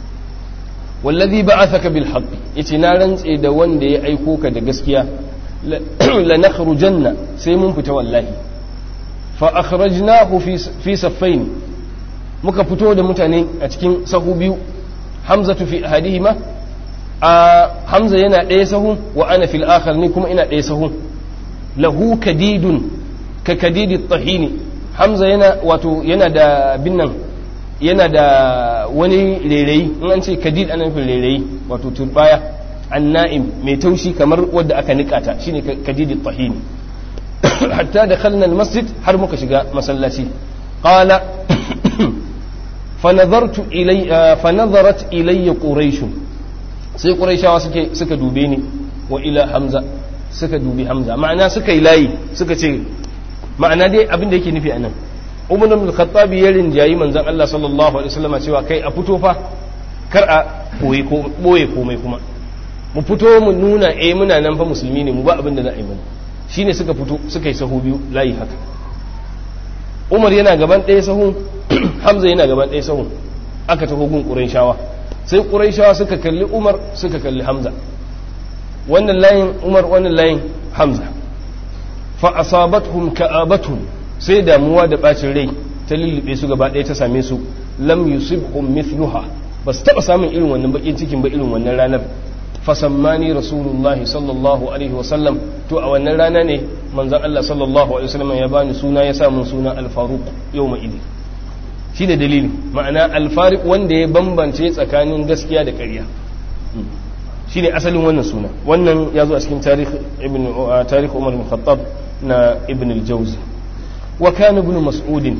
wallazi ba'athaka bil haqq yace na rantse da wanda ya aiko ka da gaskiya la nakhrujanna sai mun fita wallahi fa akhrajnahu fi fi saffain muka fito da mutane a cikin sahu biyu hamzatu fi ahadihima a hamza yana ɗaya sahun wa ana fil akhar ni kuma ina ɗaya sahun lahu kadidun ka kadidi tahini hamza yana wato yana da binnan yana da wani rairayi in an ce kadid ana nufin rairayi wato turbaya anna'im mai taushi kamar wadda aka nikata shine kadidi tahini hatta da khalna masjid har muka shiga masallaci qala fanazartu ilay fanazarat ilayya quraish sai quraishawa suke suka dube ni wa ila hamza suka dubi hamza ma'ana suka yi layi suka ce ma'ana dai abin da yake nufi anan umar ibn al-khattab ya rinjayi manzon Allah sallallahu alaihi wasallam cewa kai a fito fa kar a boye ko boye komai kuma mu fito mu nuna eh muna nan fa musulmi ne mu ba abin da za a yi mana shine suka fito suka yi sahu biyu layi haka Umar yana gaban ɗaya sahun Hamza yana gaban ɗaya sahun aka taho gun Qurayshawa sai Qurayshawa suka kalli Umar suka kalli Hamza wannan layin Umar wannan layin Hamza fa asabatuhum ka'abatuhum sai damuwa da bacin rai ta lullube su gaba ɗaya ta same su lam yusibhum mithluha ba su taɓa samun irin wannan bakin cikin ba irin wannan ranar fasammani rasulullahi sallallahu alaihi wasallam to a wannan rana ne manzon Allah sallallahu alaihi wasallam ya bani suna ya samun suna al-faruq yawma idi shi da dalili ma'ana al-fariq wanda ya bambance tsakanin gaskiya da ƙarya shine asalin wannan suna wannan ya zo a cikin tarikh ibn tarikh Umar bin Khattab na ibn al-Jawzi wa kana ibn Mas'ud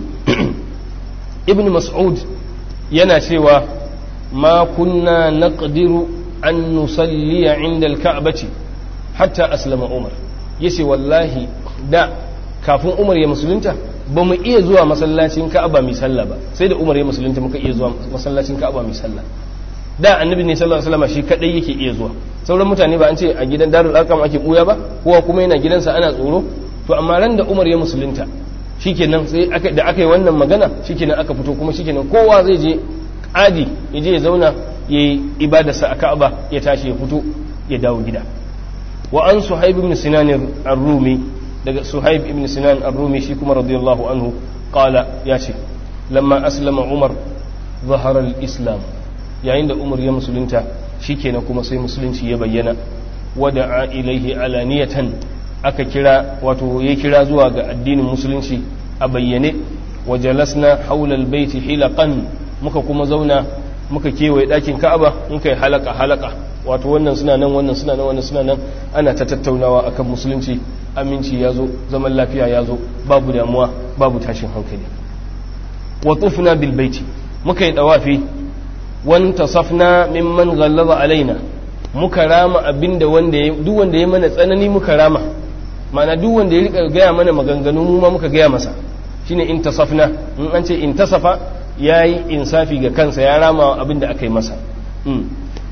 ibn Mas'ud yana cewa ma kunna naqdiru an nusalliya inda al-ka'bati hatta aslama Umar yace wallahi da kafin Umar ya musulunta ba mu iya zuwa masallacin Ka'aba mai sallah ba sai da Umar ya musulunta muka iya zuwa masallacin Ka'aba mai sallah da annabi ne sallallahu alaihi wasallam shi kadai yake iya zuwa sauran mutane ba an ce a gidan darul arqam ake buya ba kowa kuma yana gidansa ana tsoro to amma ran da Umar ya musulunta shikenan sai aka da aka yi wannan magana shikenan aka fito kuma shikenan kowa zai je adi ya je ya zauna ya yi ibadarsa a Ka'aba ya tashi ya fito ya dawo gida wa an Suhaib ibn Sinan ar-Rumi daga Suhaib ibn Sinan ar-Rumi shi kuma radiyallahu anhu qala ya ce lamma aslama Umar ظهر الإسلام yayin da umar ya musulunta shikenan kuma sai musulunci ya bayyana wada'a ilaihi alaniyatan aka kira wato ya kira zuwa ga addinin musulunci a bayyane wa jalasna haula albayti hilaqan muka kuma zauna muka kewaye dakin ka'aba muka yi halaka halaka wato wannan suna nan wannan suna nan wannan suna nan ana ta tattaunawa akan musulunci aminci ya zo zaman lafiya ya zo babu damuwa babu tashin hankali wa tufna bil baiti muka yi dawafi wantasafna mimman ghallaza alaina muka rama abinda wanda ya duk wanda ya mana tsanani muka rama mana duk wanda ya rika gaya mana maganganu mu ma muka gaya masa shine intasafna in an ce intasafa yayi insafi ga kansa ya rama abinda aka yi masa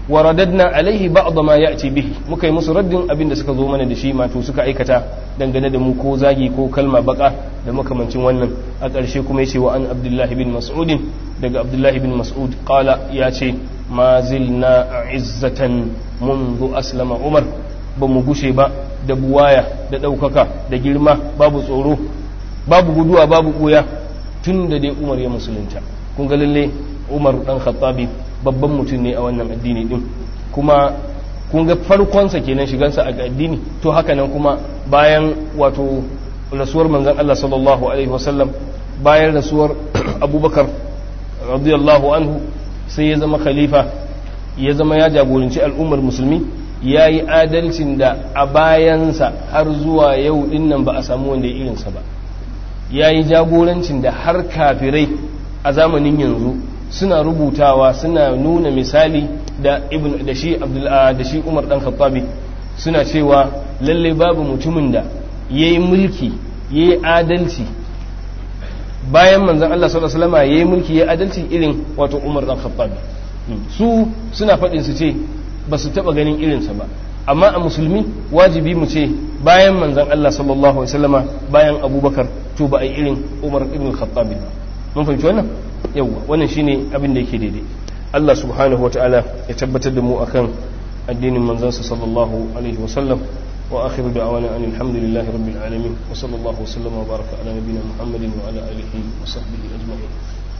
wa radadna alaihi ba'd ma ya'ti bihi muka yi musu raddin abin da suka zo mana da shi mato suka aikata dangane da mu ko zagi ko kalma baka da makamancin wannan a ƙarshe kuma yace wa an abdullahi bin mas'ud daga abdullahi bin mas'ud qala ya ce ma zilna izzatan منذ aslama umar ba mu gushe ba da buwaya da ɗaukaka da girma babu tsoro babu guduwa babu ɓuya tun da dai umar ya musulunta kun ga lalle umar dan khattabi babban mutum ne a wannan addini din kuma kun ga farkonsa kenan shigansa a addini to haka nan kuma bayan wato rasuwar manzon Allah sallallahu alaihi wasallam bayan rasuwar abubakar radiyallahu anhu sai ya zama khalifa ya zama ya jagoranci al'ummar musulmi ya yi adalcin da a bayansa har zuwa yau dinnan ba a samu wanda ya irinsa ba ya yi jagorancin da har kafirai a zamanin yanzu suna rubutawa suna nuna misali da ibn da shi da shi Umar dan Khattabi suna cewa lalle babu mutumin da yayi mulki yayi adalci bayan manzon Allah sallallahu alaihi wasallam yayi mulki yayi adalci irin wato Umar dan Khattabi su suna faɗin su ce ba su taɓa ganin irinsa ba amma a musulmi wajibi mu ce bayan manzon Allah sallallahu alaihi wasallama bayan Abubakar to ba a yi irin Umar ibn Khattabi ba mun fahimci wannan yawwa wannan shine abin da yake daidai Allah subhanahu wa ta'ala ya tabbatar da mu akan addinin manzansa sallallahu alaihi wa sallam wa akhiru da'wana anil hamdulillahi rabbil alamin wa sallallahu wa sallama wa baraka ala nabiyyina muhammadin wa ala alihi wa sahbihi ajma'in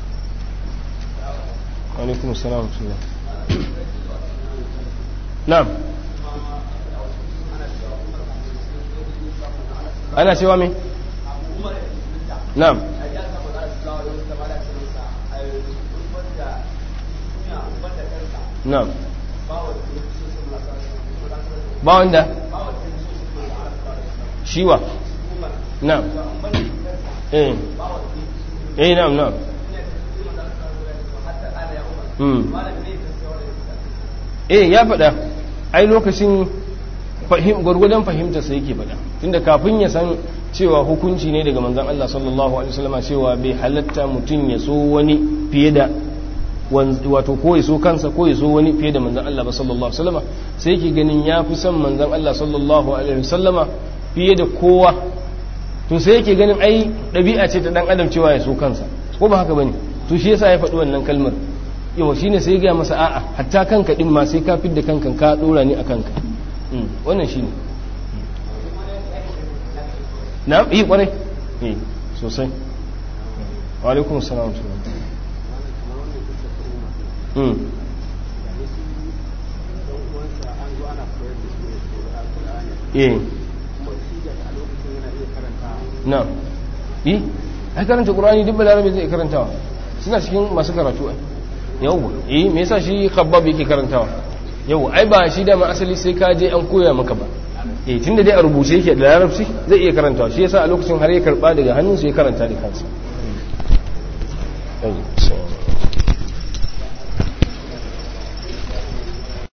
wa alaikum assalam wa rahmatullah na'am ana cewa me na'am na'am ba wanda shiwa na'am eh eh na'am na'am hmm eh ya faɗa ai lokacin gwargwadon fahimtarsa yake faɗa tunda kafin ya san cewa hukunci ne daga manzan Allah sallallahu alaihi wasallam cewa bai halatta mutum ya so wani fiye da wato ko ya so kansa ko ya so wani fiye da manzan Allah ba sallallahu alaihi wasallama sai yake ganin ya fi son manzan Allah sallallahu alaihi wasallama fiye da kowa to sai yake ganin ai ɗabi'a ce ta dan adam cewa ya so kansa ko ba haka bane to shi yasa ya faɗi wannan kalmar yawa shine sai ya ga masa a'a hatta kanka din ma sai ka fidda kanka ka dora ni a kanka wannan shine na yi kwarai eh sosai wa alaikum assalam Mm. eh na yi ai karanta ƙurani duk balarabe zai karantawa suna cikin masu karatu ai yau eh me yasa shi khabbab yake karantawa yau ai ba shi dama asali sai ka je an koya maka ba eh tunda dai a rubuce yake da larabci zai iya karantawa shi yasa a lokacin har ya karba daga hannun su ya karanta da kansa